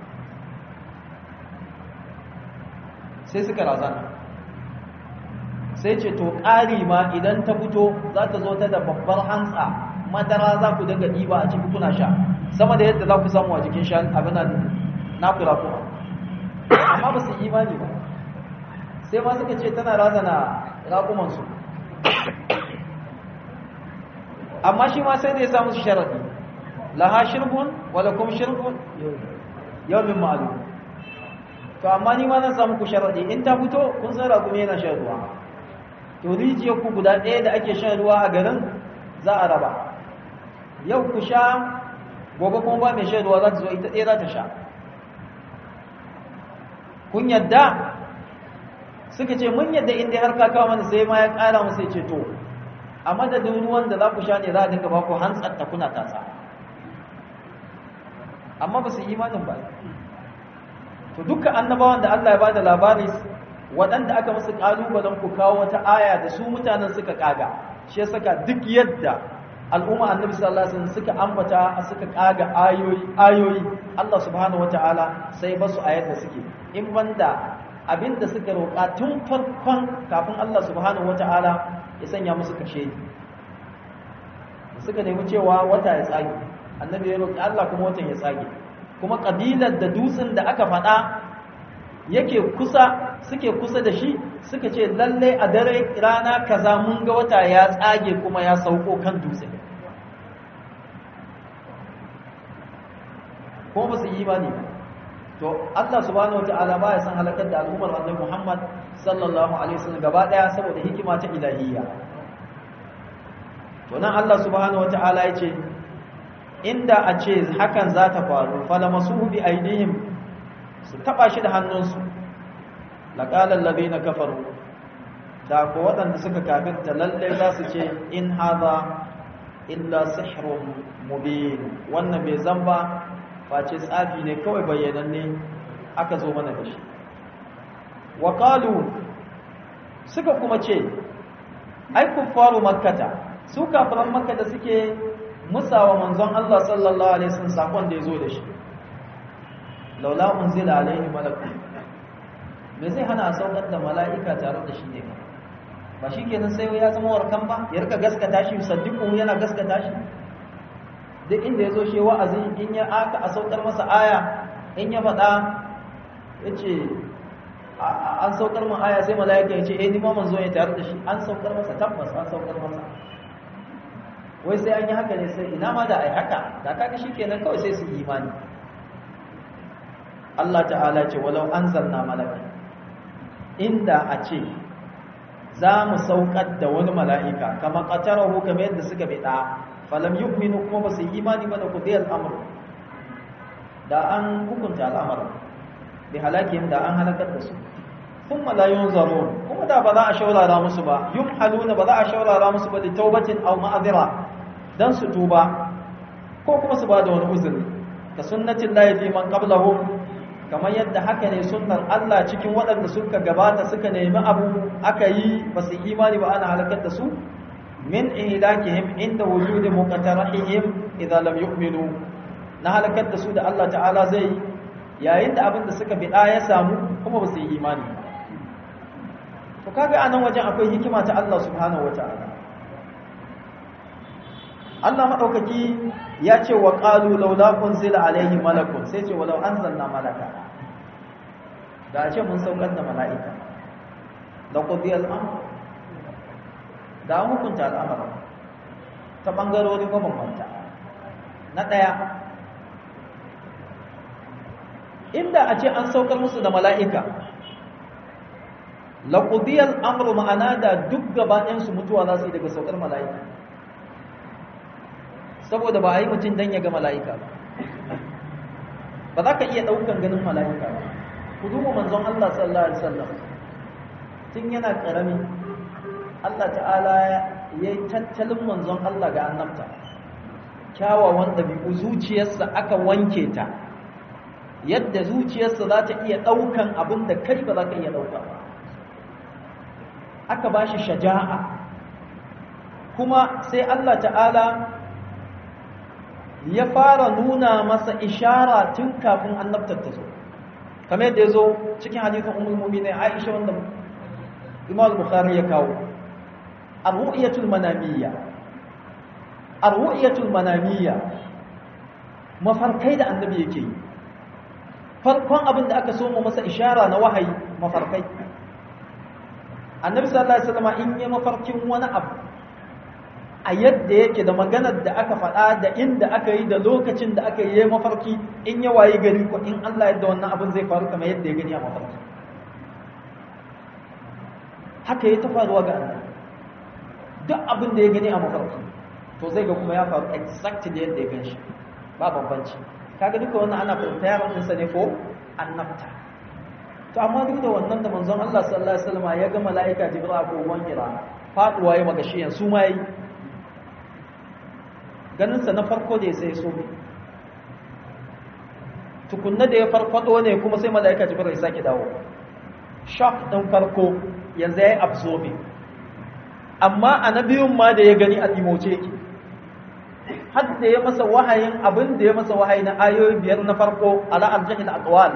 sai suka razana sai ce to ƙari ma idan ta fito za ta zo ta da babbar hantsa madara za ku dinga ɗiba a ciki kuna sha sama da yadda za ku samu a jikin shan abin nan na kula kuma amma ba su yi imani ba sai ma suka ce tana razana raƙumansu amma shi ma sai da ya samu su sharaɗi laha shirbun wadda kuma shirbun yawmin ma'alu to amma ni ma zan samu ku sharaɗi in ta fito kun san raƙumi yana shan ruwa to rijiyar ku guda ɗaya da ake shan ruwa a garin za a raba yau ku sha gobe kuma ba mai shan ruwa za ta zo ita ɗaya za ta sha kun yadda suka ce mun yadda inda har ka kawo mana sai ma ya ƙara musu ya ce to a madadin ruwan da za ku sha ne za a dinga ba ku hantsar ta kuna tasa amma ba su yi imanin ba to dukkan annabawan da Allah ya ba da labari waɗanda aka musu ƙalubalen ku kawo wata aya da su mutanen suka ƙaga shi ya saka duk yadda al'umma annabi sallallahu alaihi wasallam suka ambata suka ƙaga ayoyi ayoyi Allah subhanahu wataala sai ba su a yadda suke in banda abinda suka roƙa tun farkon kafin Allah subhanahu wataala ya sanya musu kashe suka nemi cewa wata ya tsage annabi ya roƙi Allah kuma watan ya tsage kuma kabilar da dutsen da aka faɗa yake kusa suke kusa da shi suka ce lalle a dare rana kaza mun ga wata ya tsage kuma ya sauko kan dutse kuma ba su yi imani to Allah subhanahu wataala ba ya san halakar da al'ummar annabi Muhammad sallallahu alaihi wasallam gaba daya saboda hikima ta ilahiyya to nan Allah subhanahu wataala ya ce inda a ce hakan za ta faru falamasuhu bi aidihim su taba shi da hannunsu laqala allazina kafaru da ko waɗanda suka kafirta lalle za su ce in hadha illa sihrun mubin wannan bai zamba face tsafi ne kawai bayyananne aka zo mana da shi wa qalu suka kuma ce ai kuffaru makkata su kafiran makka da suke musawa manzon Allah sallallahu alaihi wasallam sakon da yazo da shi laula unzila alaihi malakun me zai hana a saukar da mala'ika tare da shi ne ba shi kenan sai ya zama warkan ba ya rika gaskata shi saddiqu yana gaskata shi duk inda yazo shi wa'azi in ya aka a saukar masa aya in ya faɗa yace an saukar mun aya sai mala'ika ya ce eh ni ma manzo ya tare da shi an saukar masa tabbas an saukar masa wai sai an yi haka ne sai ina ma da ai haka da kaga shikenan kawai sai su yi imani Allah ta'ala ce walau anzalna malaka inda a ce za mu saukar da wani mala'ika kama qatarahu kamar yadda suka bida falam yu'minu kuma ba su yi imani ba da kudiyar amr da an hukunta al'amarin bi halakin da an halakar da su thumma la yunzarun kuma da ba za a shaurara musu ba yumhaluna ba za a shaurara musu ba da taubatin aw ma'azira dan su tuba ko kuma su ba da wani uzuri ka sunnatin lahi fi man qablahum kamar yadda haka ne sunnar Allah cikin waɗanda suka gabata suka nemi abu aka yi ba su imani ba ana halakar da su min ihlakihim inda wujudi muqtarahihim idza lam yu'minu na halakar da su da Allah ta'ala zai yayin da abin da suka bida ya samu kuma ba su yi imani to kaga anan wajen akwai hikima ta Allah subhanahu wataala Allah madaukaki ya ce wa qalu laula unzila alaihi malakun sai ce walau anzalna malaka da a ce mun saukar da mala'ika da qudi al-amr da hukunta al'amara ta bangarori mabambanta na daya inda a ce an saukar musu da mala'ika laƙudiyar amuru ma'ana da duk gabaɗinsu mutuwa za su yi daga saukar mala'ika saboda ba a yi mutum don ya ga mala'ika ba ba za ka iya ɗaukan ganin mala'ika ba ku duba manzon Allah sallallahu Alaihi wasallam tun yana ƙarami Allah ta'ala ya yi tattalin manzon Allah ga annabta kyawawan ɗabi'u zuciyarsa aka wanke ta yadda zuciyarsa za ta iya ɗaukan abin da kai ba za ka iya ɗauka ba aka ba shi shaja'a kuma sai Allah ta'ala ya fara nuna masa ishara tun kafin annabtar ta zo kamar yadda ya zo cikin hadithin umul mu'minin Aisha wanda Imam Bukhari ya kawo ar-ru'yatul manamiyya ar-ru'yatul manamiyya mafarkai da annabi yake yi farkon abin da aka so mu masa ishara na wahayi mafarkai annabi sallallahu alaihi wasallam in yi mafarkin wani abu a yadda yake da maganar da aka faɗa da inda aka yi da lokacin da aka yi mafarki in ya wayi gari ko in Allah yadda wannan abin zai faru kamar yadda ya gani a mafarki haka ya ta faruwa ga Allah duk abin da ya gani a mafarki to zai ga kuma ya faru exactly yadda ya ganshi ba bambanci kaga duka wannan ana preparing ɗinsa ne for annabta to amma duk da wannan da manzon Allah sallallahu alaihi wasallam ya ga mala'ika Jibril ko wangira faduwa ya magashiyan su ma yi ganin sa na farko da sai so tukunna da ya farfado ne kuma sai mala'ika Jibril ya sake dawo shock din farko yanzu yayi absorbing amma annabiyun ma da ya gani a dimoce yake har da ya masa wahayin abin da ya masa wahayi na ayoyi biyar na farko ala aljahil aqwal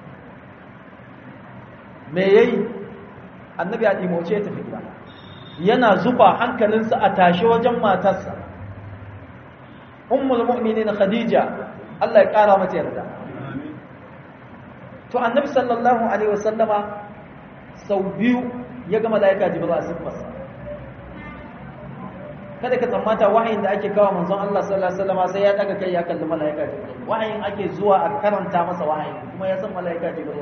me yayi annabi a dimoce ya tafi gida yana zuba hankalinsa a tashe wajen matarsa ummul mu'minin khadija Allah ya kara mata yarda to annabi sallallahu alaihi wasallama sau biyu ya ga malaika jibril a sifarsa kada ka tsammata wahayin da ake kawo manzon Allah sallallahu alaihi wasallam sai ya daga kai ya kalli malaika Jibril wahayin ake zuwa a karanta masa wahayin kuma ya san malaika Jibril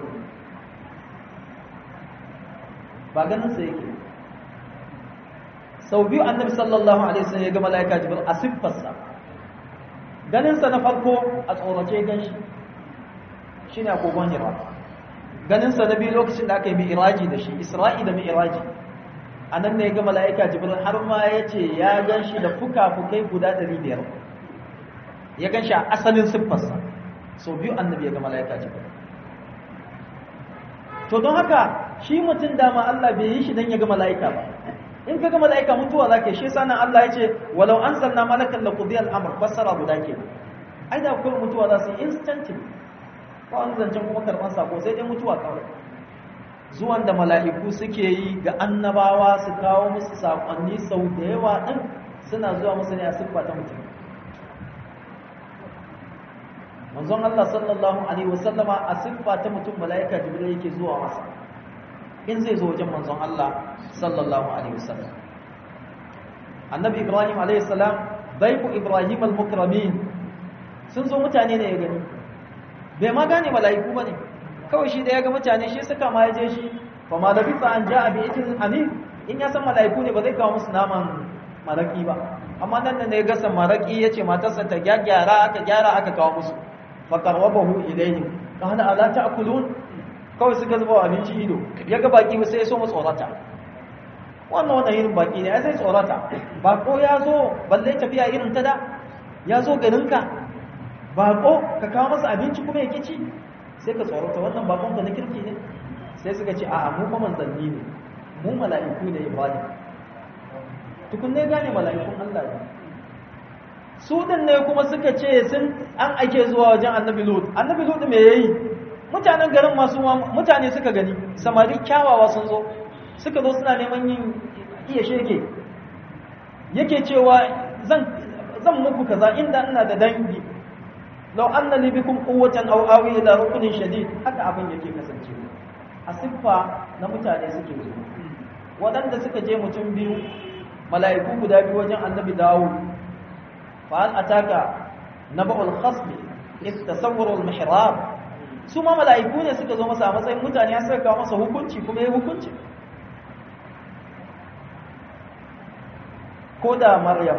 ba ganin sa yake sau biyu annabi sallallahu alaihi wasallam ya ga malaika Jibril a siffarsa ganin sa na farko a tsorace ganshi shine a kogon Hira ganin sa na biyu lokacin da aka yi mi'raji da shi Isra'i da mi'raji a nan ne ga mala'ika jibril har ma ya ce ya gan shi da fuka-fukai guda 500 ya gan shi a asalin siffarsa sau biyu annabi ya ga mala'ika jibril to don haka shi mutum dama Allah bai yi shi don ya ga mala'ika ba in ka ga mala'ika mutuwa za ka shi sanan Allah ya ce walau an sanna malakan da kudiyar amur fassara guda ke ai da kuma mutuwa za su yi instantin ba wani zancen kuma karɓar sako sai dai mutuwa kawai zuwan da mala'iku suke yi ga annabawa su kawo musu saƙonni sau da yawa ɗin suna zuwa musu ne a siffa ta mutum manzon Allah sallallahu Alaihi wasallama a siffa ta mutum mala'ika jibril yake zuwa masa in zai zo wajen manzon Allah sallallahu Alaihi wasallam annabi ibrahim alaihi salam baiku ibrahim al-mukramin sun zo mutane ne ya gani bai ma gane mala'iku ba ne kawai shi da ya ga mutane shi suka ma yaje shi fa ma labisa an ja'a bi itin amin in ya san malaiku ne ba zai kawo musu naman maraki ba amma nan da ya ga san maraki yace matarsa ta gyara aka gyara aka kawo musu fa qarrabahu ilayhim kana ala ta'kulun kawai suka zuba abinci ido ya ga baki sai ya so mu tsorata wannan wannan irin baki ne sai tsorata bako ya zo balle tafiya irin ta da ya zo garinka bako ka kawo masa abinci kuma ya kici sai ka tsorata wannan bakon ka na kirki ne sai suka ce a'a mu fa manzanni ne mu mala'iku ne ibrahim tukun ne gane mala'ikun Allah ne su din ne kuma suka ce sun an ake zuwa wajen annabi lut annabi lut me yayi mutanen garin masu mutane suka gani samari kyawawa sun zo suka zo suna neman yin iya shege yake cewa zan zan muku kaza inda ina da dangi lau an na libikun kowatan au'awi ila rukunin shadid haka abin yake kasance a siffa na mutane suke zo waɗanda suka je mutum biyu mala'iku guda biyu wajen annabi dawo fa'al ataka naba'ul khasmi istasawwarul mihrab su ma mala'iku ne suka zo masa a matsayin mutane ya saka kawo masa hukunci kuma ya hukunci ko da maryam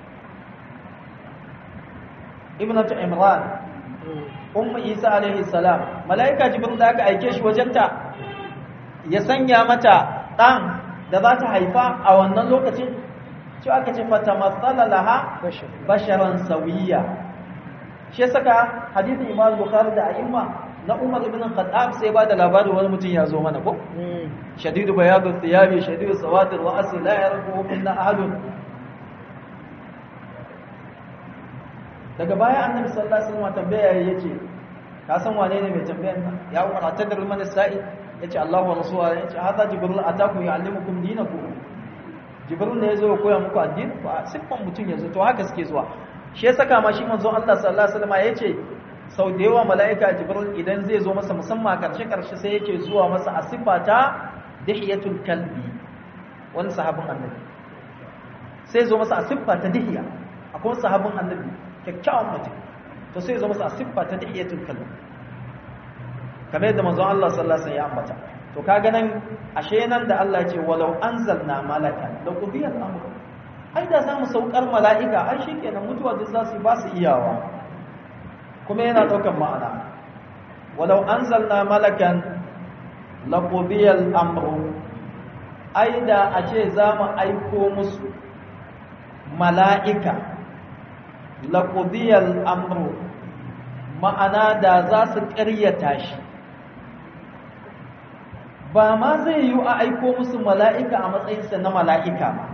ibnatu imran ummu isa alaihi salam malaika jibril da aka aike shi wajenta ya sanya mata dan da za ta haifa a wannan lokacin ci aka ce fatamassala laha basharan sawiya shi saka hadithin imam bukhari da a'imma na umar ibn khattab sai ba da labarin wani mutum ya zo mana ko shadidu bayadu thiyabi shadidu sawadir wa asli la yarfu minna ahadun daga baya annabi sallallahu alaihi wasallam tambaya yace ka san wane ne mai tambayan nan ya umar atadar man sa'i yace Allahu wa rasuluhu yace hada jibril ataku ya'allimukum dinakum jibril ne yazo ya koya muku addini ba siffan mutun yazo to haka suke zuwa shi ya saka ma shi manzon Allah sallallahu alaihi wasallam yace sau da yawa mala'ika jibril idan zai zo masa musamman karshe-karshe sai yake zuwa masa a siffata dihiyatul kalbi wani sahabin annabi sai zo masa a siffata dihiya akwai sahabin annabi kyakkyawan mutum to sai zo masa a siffata dihiyatul kalbi kamar yadda manzon Allah sallallahu alaihi wasallam ya ambata to kaga nan ashe nan da Allah ya ce walau anzalna malakan la qudiya al-amr ai da zamu saukar mala'ika ai shikenan mutuwa duk za su ba su iyawa kuma yana daukan ma'ana walau anzalna malakan la qudiya al-amr ai da a ce zamu aiko musu mala'ika la qudiya al-amr ma'ana da za su ƙaryata shi ba ma zai yi a aiko musu mala'ika a matsayinsa na mala'ika ba.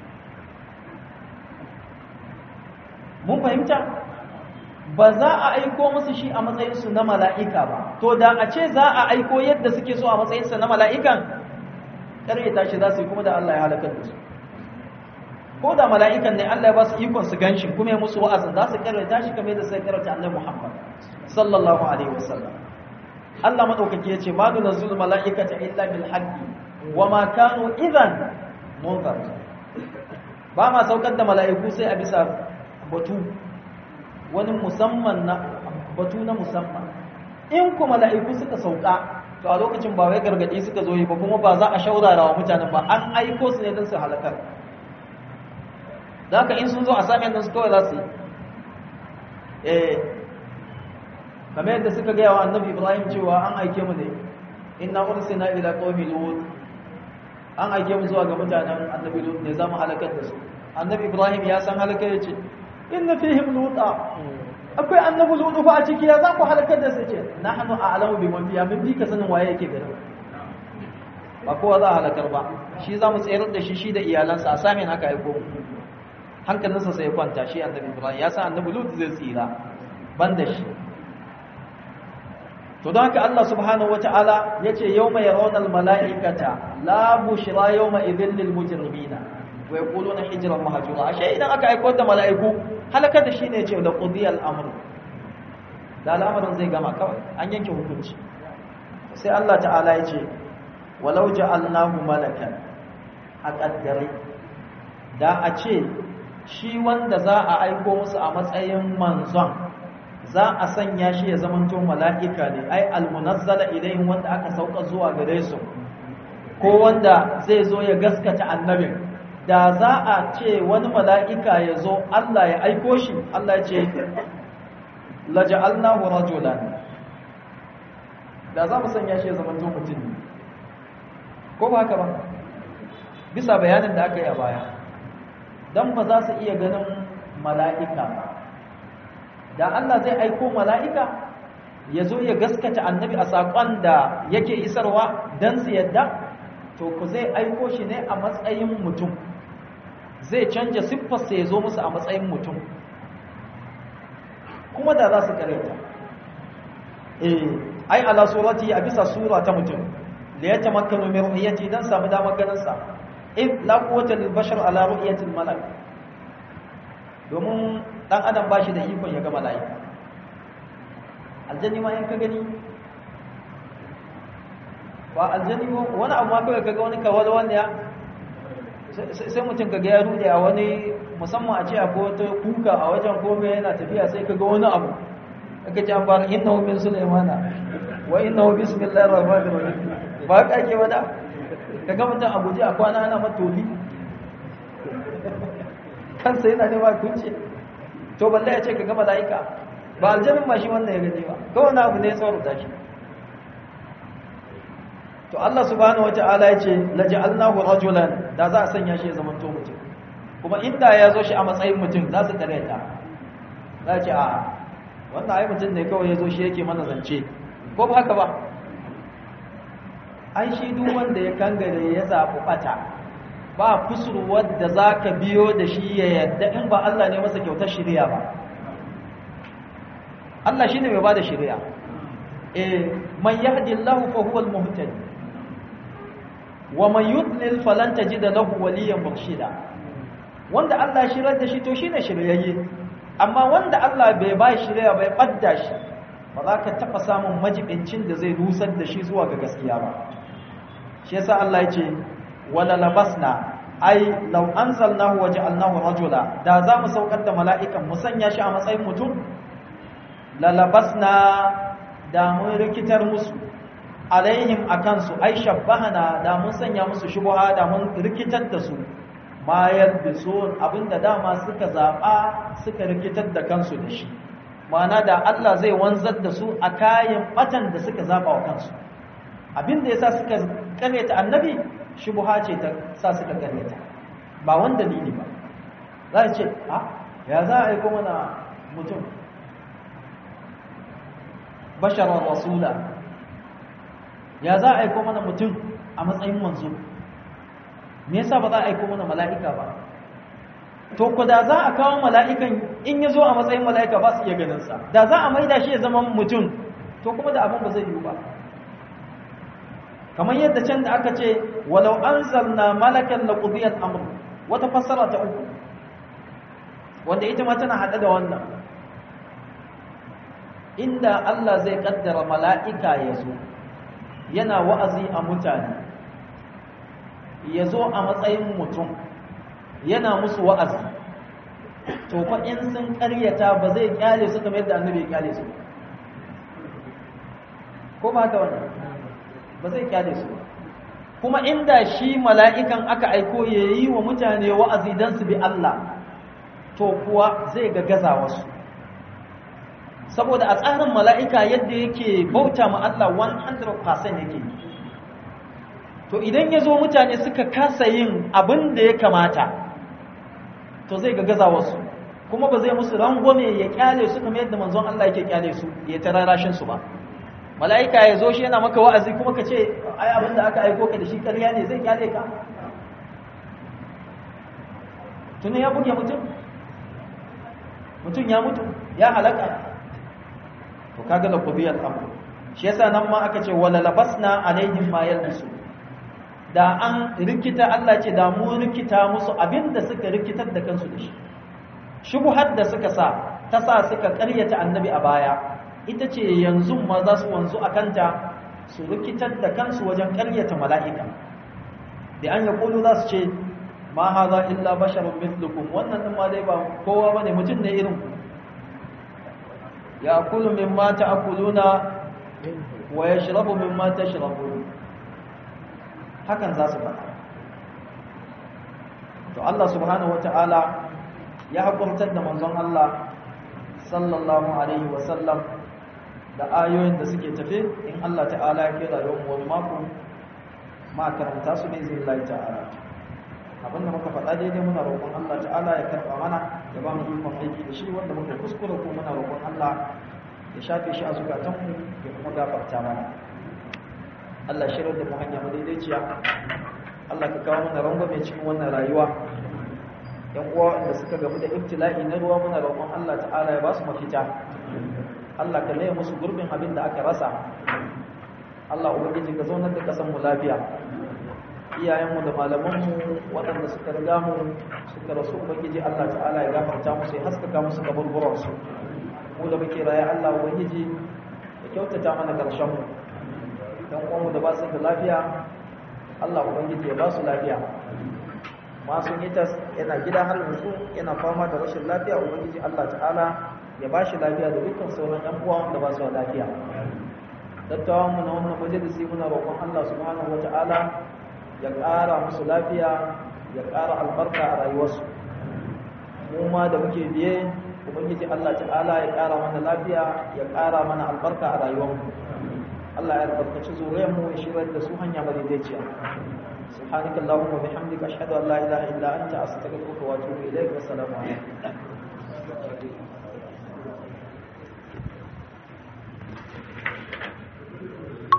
Mun fahimta? Ba za a aiko musu shi a matsayinsu na mala'ika ba, to da a ce za a aiko yadda suke so a matsayinsa na mala'ikan, ƙaryata shi za su yi kuma da Allah ya halakar da su. Ko da mala'ikan ne Allah ya ba su ikon su ganshi kuma ya musu wa'azin za su ƙaryata shi kamar da sai ƙaryata annabi Muhammad sallallahu Alaihi wasallam. Allah madaukaki yace ma nunzul malaikata illa bil haqqi wama kanu idan munzar ba ma saukar da malaiku sai a bisa batu wani musamman na batu na musamman in ku malaiku suka sauka to a lokacin ba wai gargadi suka zo yi ba kuma ba za a shaurara wa mutanen ba an aiko su ne don su halakar da haka in sun zo a sami yadda su kawai za su yi eh kamar yadda suka gaya wa annabi ibrahim cewa an aike mu ne inna ursina ila qaumi lut an aike mu zuwa ga mutanen annabi lut ne zamu halakar da su annabi ibrahim ya san halakar yace inna fihim luta akwai annabi lut fa a ciki ya za ku halakar da su ce nahnu a'lamu biman fiha min bi ka sanin waye yake garin ba kowa za a halakar ba shi za mu tsayar da shi shi da iyalansa a samin haka aiko hankalinsa sai ya kwanta shi annabi ibrahim ya san annabi lut zai tsira ban da shi to don haka Allah subhanahu wata'ala ya ce yau mai raunar mala'ikata la bushira yau mai izin lilmujirmina wai kulu na hijiran mahajura ashe idan aka aiko da mala'iku halakar da shi ne ce da ƙudiyar amur da al'amarin zai gama kawai an yanke hukunci sai Allah ta'ala ya ce walau ja'alnahu malakan a ƙaddare da a ce shi wanda za a aiko musu a matsayin manzon za a sanya shi ya zamanto mala'ika ne ai almunazzala ilayhim wanda aka sauka zuwa gare su ko wanda zai zo ya gaskata annabin da za a ce wani mala'ika ya zo Allah ya aiko shi Allah ya ce laja'alnahu rajulan da za mu sanya shi ya zamanto mutum ne ko ba haka ba bisa bayanin da aka yi a baya dan ba za su iya ganin mala'ika ba da Allah zai aiko mala'ika ya zo ya gaskata annabi a saƙon da yake isarwa don su yadda to ku zai aiko shi ne a matsayin mutum zai canja siffarsa ya zo musu a matsayin mutum kuma da za su kareta eh ai ala surati a bisa sura ta mutum da ya tamakkanu min ru'yati dan samu damar ganin sa in la quwwata lil bashar ala ru'yati al malak domin dan adam ba shi da ikon ya ga mala'ika aljanni ma in ka gani ba aljanni wani abu ma kawai kaga wani kawal wanda ya sai mutum kaga ya rude a wani musamman a ce akwai wata kuka a wajen kome yana tafiya sai kaga wani abu aka ce an fara innahu min sulaimana wa innahu bismillahir rahmanir rahim ba ka ke wada kaga mutum a guje a kwana ana matoli kansa yana nema kunce to balle ya ce ka ga mala'ika ba aljamin ma shi wannan ya gani ba kawai na abu ne ya tsaruta shi to Allah subhanahu wata'ala ya ce laja'alnahu rajulan da za a sanya shi ya zama to mutum kuma inda ya zo shi a matsayin mutum za su tare ta za ce a wannan ai mutum ne kawai ya zo shi yake mana zance ko ba haka ba ai shi duk wanda ya kangare ya zaɓi ɓata ba kusurwar da za ka biyo da shi ya yadda in ba Allah ne masa kyautar shirya ba Allah shi ne mai ba da shirya e man yahdi Allah fa huwa al-muhtadi wa man yudlil falan tajid lahu waliyan murshida wanda Allah shirar da shi to shine shiryayye amma wanda Allah bai ba shirya bai badda shi ba za ka taɓa samun majibincin da zai nusar da shi zuwa ga gaskiya ba shi yasa Allah ya ce wala labasna ai law anzalnahu wa ja'alnahu rajula da za mu saukar da mala'ikan mu sanya shi a matsayin mutum la labasna da mun rikitar musu alaihim akan su ai shabbahana da mun sanya musu shubha da mun rikitar da su ma yalbisun abinda dama suka zaba suka rikitar da kansu da shi ma'ana da Allah zai wanzar da su a kayan batan da suka zaba wa kansu abinda yasa suka karyata annabi shubha ce ta sa suka karyata ba wanda dalili ba za ce a ya za a aiko mana mutum basharar rasula ya za a aiko mana mutum a matsayin manzo me yasa ba za a aiko mana mala'ika ba to ku da za a kawo mala'ikan in ya zo a matsayin mala'ika ba su iya ganinsa da za a maida shi ya zama mutum to kuma da abin ba zai yiwu ba kamar yadda can da aka ce walau an zarna malakan na ƙudiyar amur wata fassara ta uku wanda ita ma tana haɗe da wannan inda Allah zai ƙaddara mala'ika ya zo yana wa'azi a mutane ya zo a matsayin mutum yana musu wa'azi to fa in sun ƙaryata ba zai ƙyale su kamar yadda annabi ya ƙyale su ko ba haka wannan ba zai kyale su kuma inda shi mala'ikan aka aiko ya yi wa mutane wa'azi don su bi Allah to kuwa zai ga gaza wasu saboda a tsarin mala'ika yadda yake bauta ma Allah 100% yake to idan ya zo mutane suka kasa yin abin da ya kamata to zai ga gaza wasu kuma ba zai musu rangwame ya kyale su kamar yadda manzon Allah yake kyale su ya tararashin su ba mala'ika ya zo shi yana maka wa'azi kuma ka ce ai abin da aka aiko ka da shi ƙarya ne zai kyale ka tuni ya buge mutum mutum ya mutu ya halaka to kaga la qudiyat amr shi yasa nan ma aka ce wala labasna alaihim ma yalbisu da an rikita Allah ce da mu rikita musu abinda suka rikitar da kansu da shi shubuhar da suka sa ta sa suka ƙaryata annabi a baya ita ce yanzu ma za su wanzu a kanta su rikitar da kansu wajen ƙaryata mala'ika da an yaƙulu za su ce ma haza illa basharun mithlukum wannan ɗin ma dai ba kowa ba ne mutum ne irin ku ya kulu min mata akuluna wa ya shirabu min mata shirabu hakan za su faɗa to Allah subhanahu wa ta'ala ya haƙurtar da manzon Allah sallallahu alaihi wasallam da ayoyin da suke tafe in Allah ta'ala ya kira yau wani mako ma karanta su ne zai lai ta'ala abinda muka faɗa daidai muna roƙon Allah ta'ala ya karɓa mana ya ba mu ikon aiki da shi wanda muka kuskure ko muna roƙon Allah ya shafe shi a zukatanmu ya kuma gafarta mana Allah shirar da mu hanya mu daidaiciya Allah ka kawo mana rangwame cikin wannan rayuwa yan uwa da suka gamu da ibtila'i na ruwa muna roƙon Allah ta'ala ya ba su mafita Allah ka laye musu gurbin abin da aka rasa Allah ubangiji ka zaunar da kasan mu lafiya iyayenmu da malamanmu waɗanda suka riga mu suka rasu ubangiji Allah ta'ala ya gafarta musu ya haskaka musu kaburburan su mu da muke raye Allah ubangiji ya kyautata mana karshen mu dan uwanmu da ba su da lafiya Allah ubangiji ya ba su lafiya masu nitas yana gida har yanzu yana fama da rashin lafiya ubangiji Allah ta'ala ya ba shi lafiya da dukkan sauran ɗan uwa da ba su da lafiya dattawan mu na wannan majalisi muna roƙon Allah subhanahu wata'ala ya ƙara musu lafiya ya ƙara albarka a rayuwarsu mu ma da muke biye ubangiji Allah ta'ala ya ƙara mana lafiya ya ƙara mana albarka a rayuwarmu Allah ya albarkaci zuriyar mu ya shirar da su hanya madaidaiciya سبحانك اللهم وبحمدك أشهد أن لا إله إلا أنت أستغفرك وأتوب إليك والسلام عليكم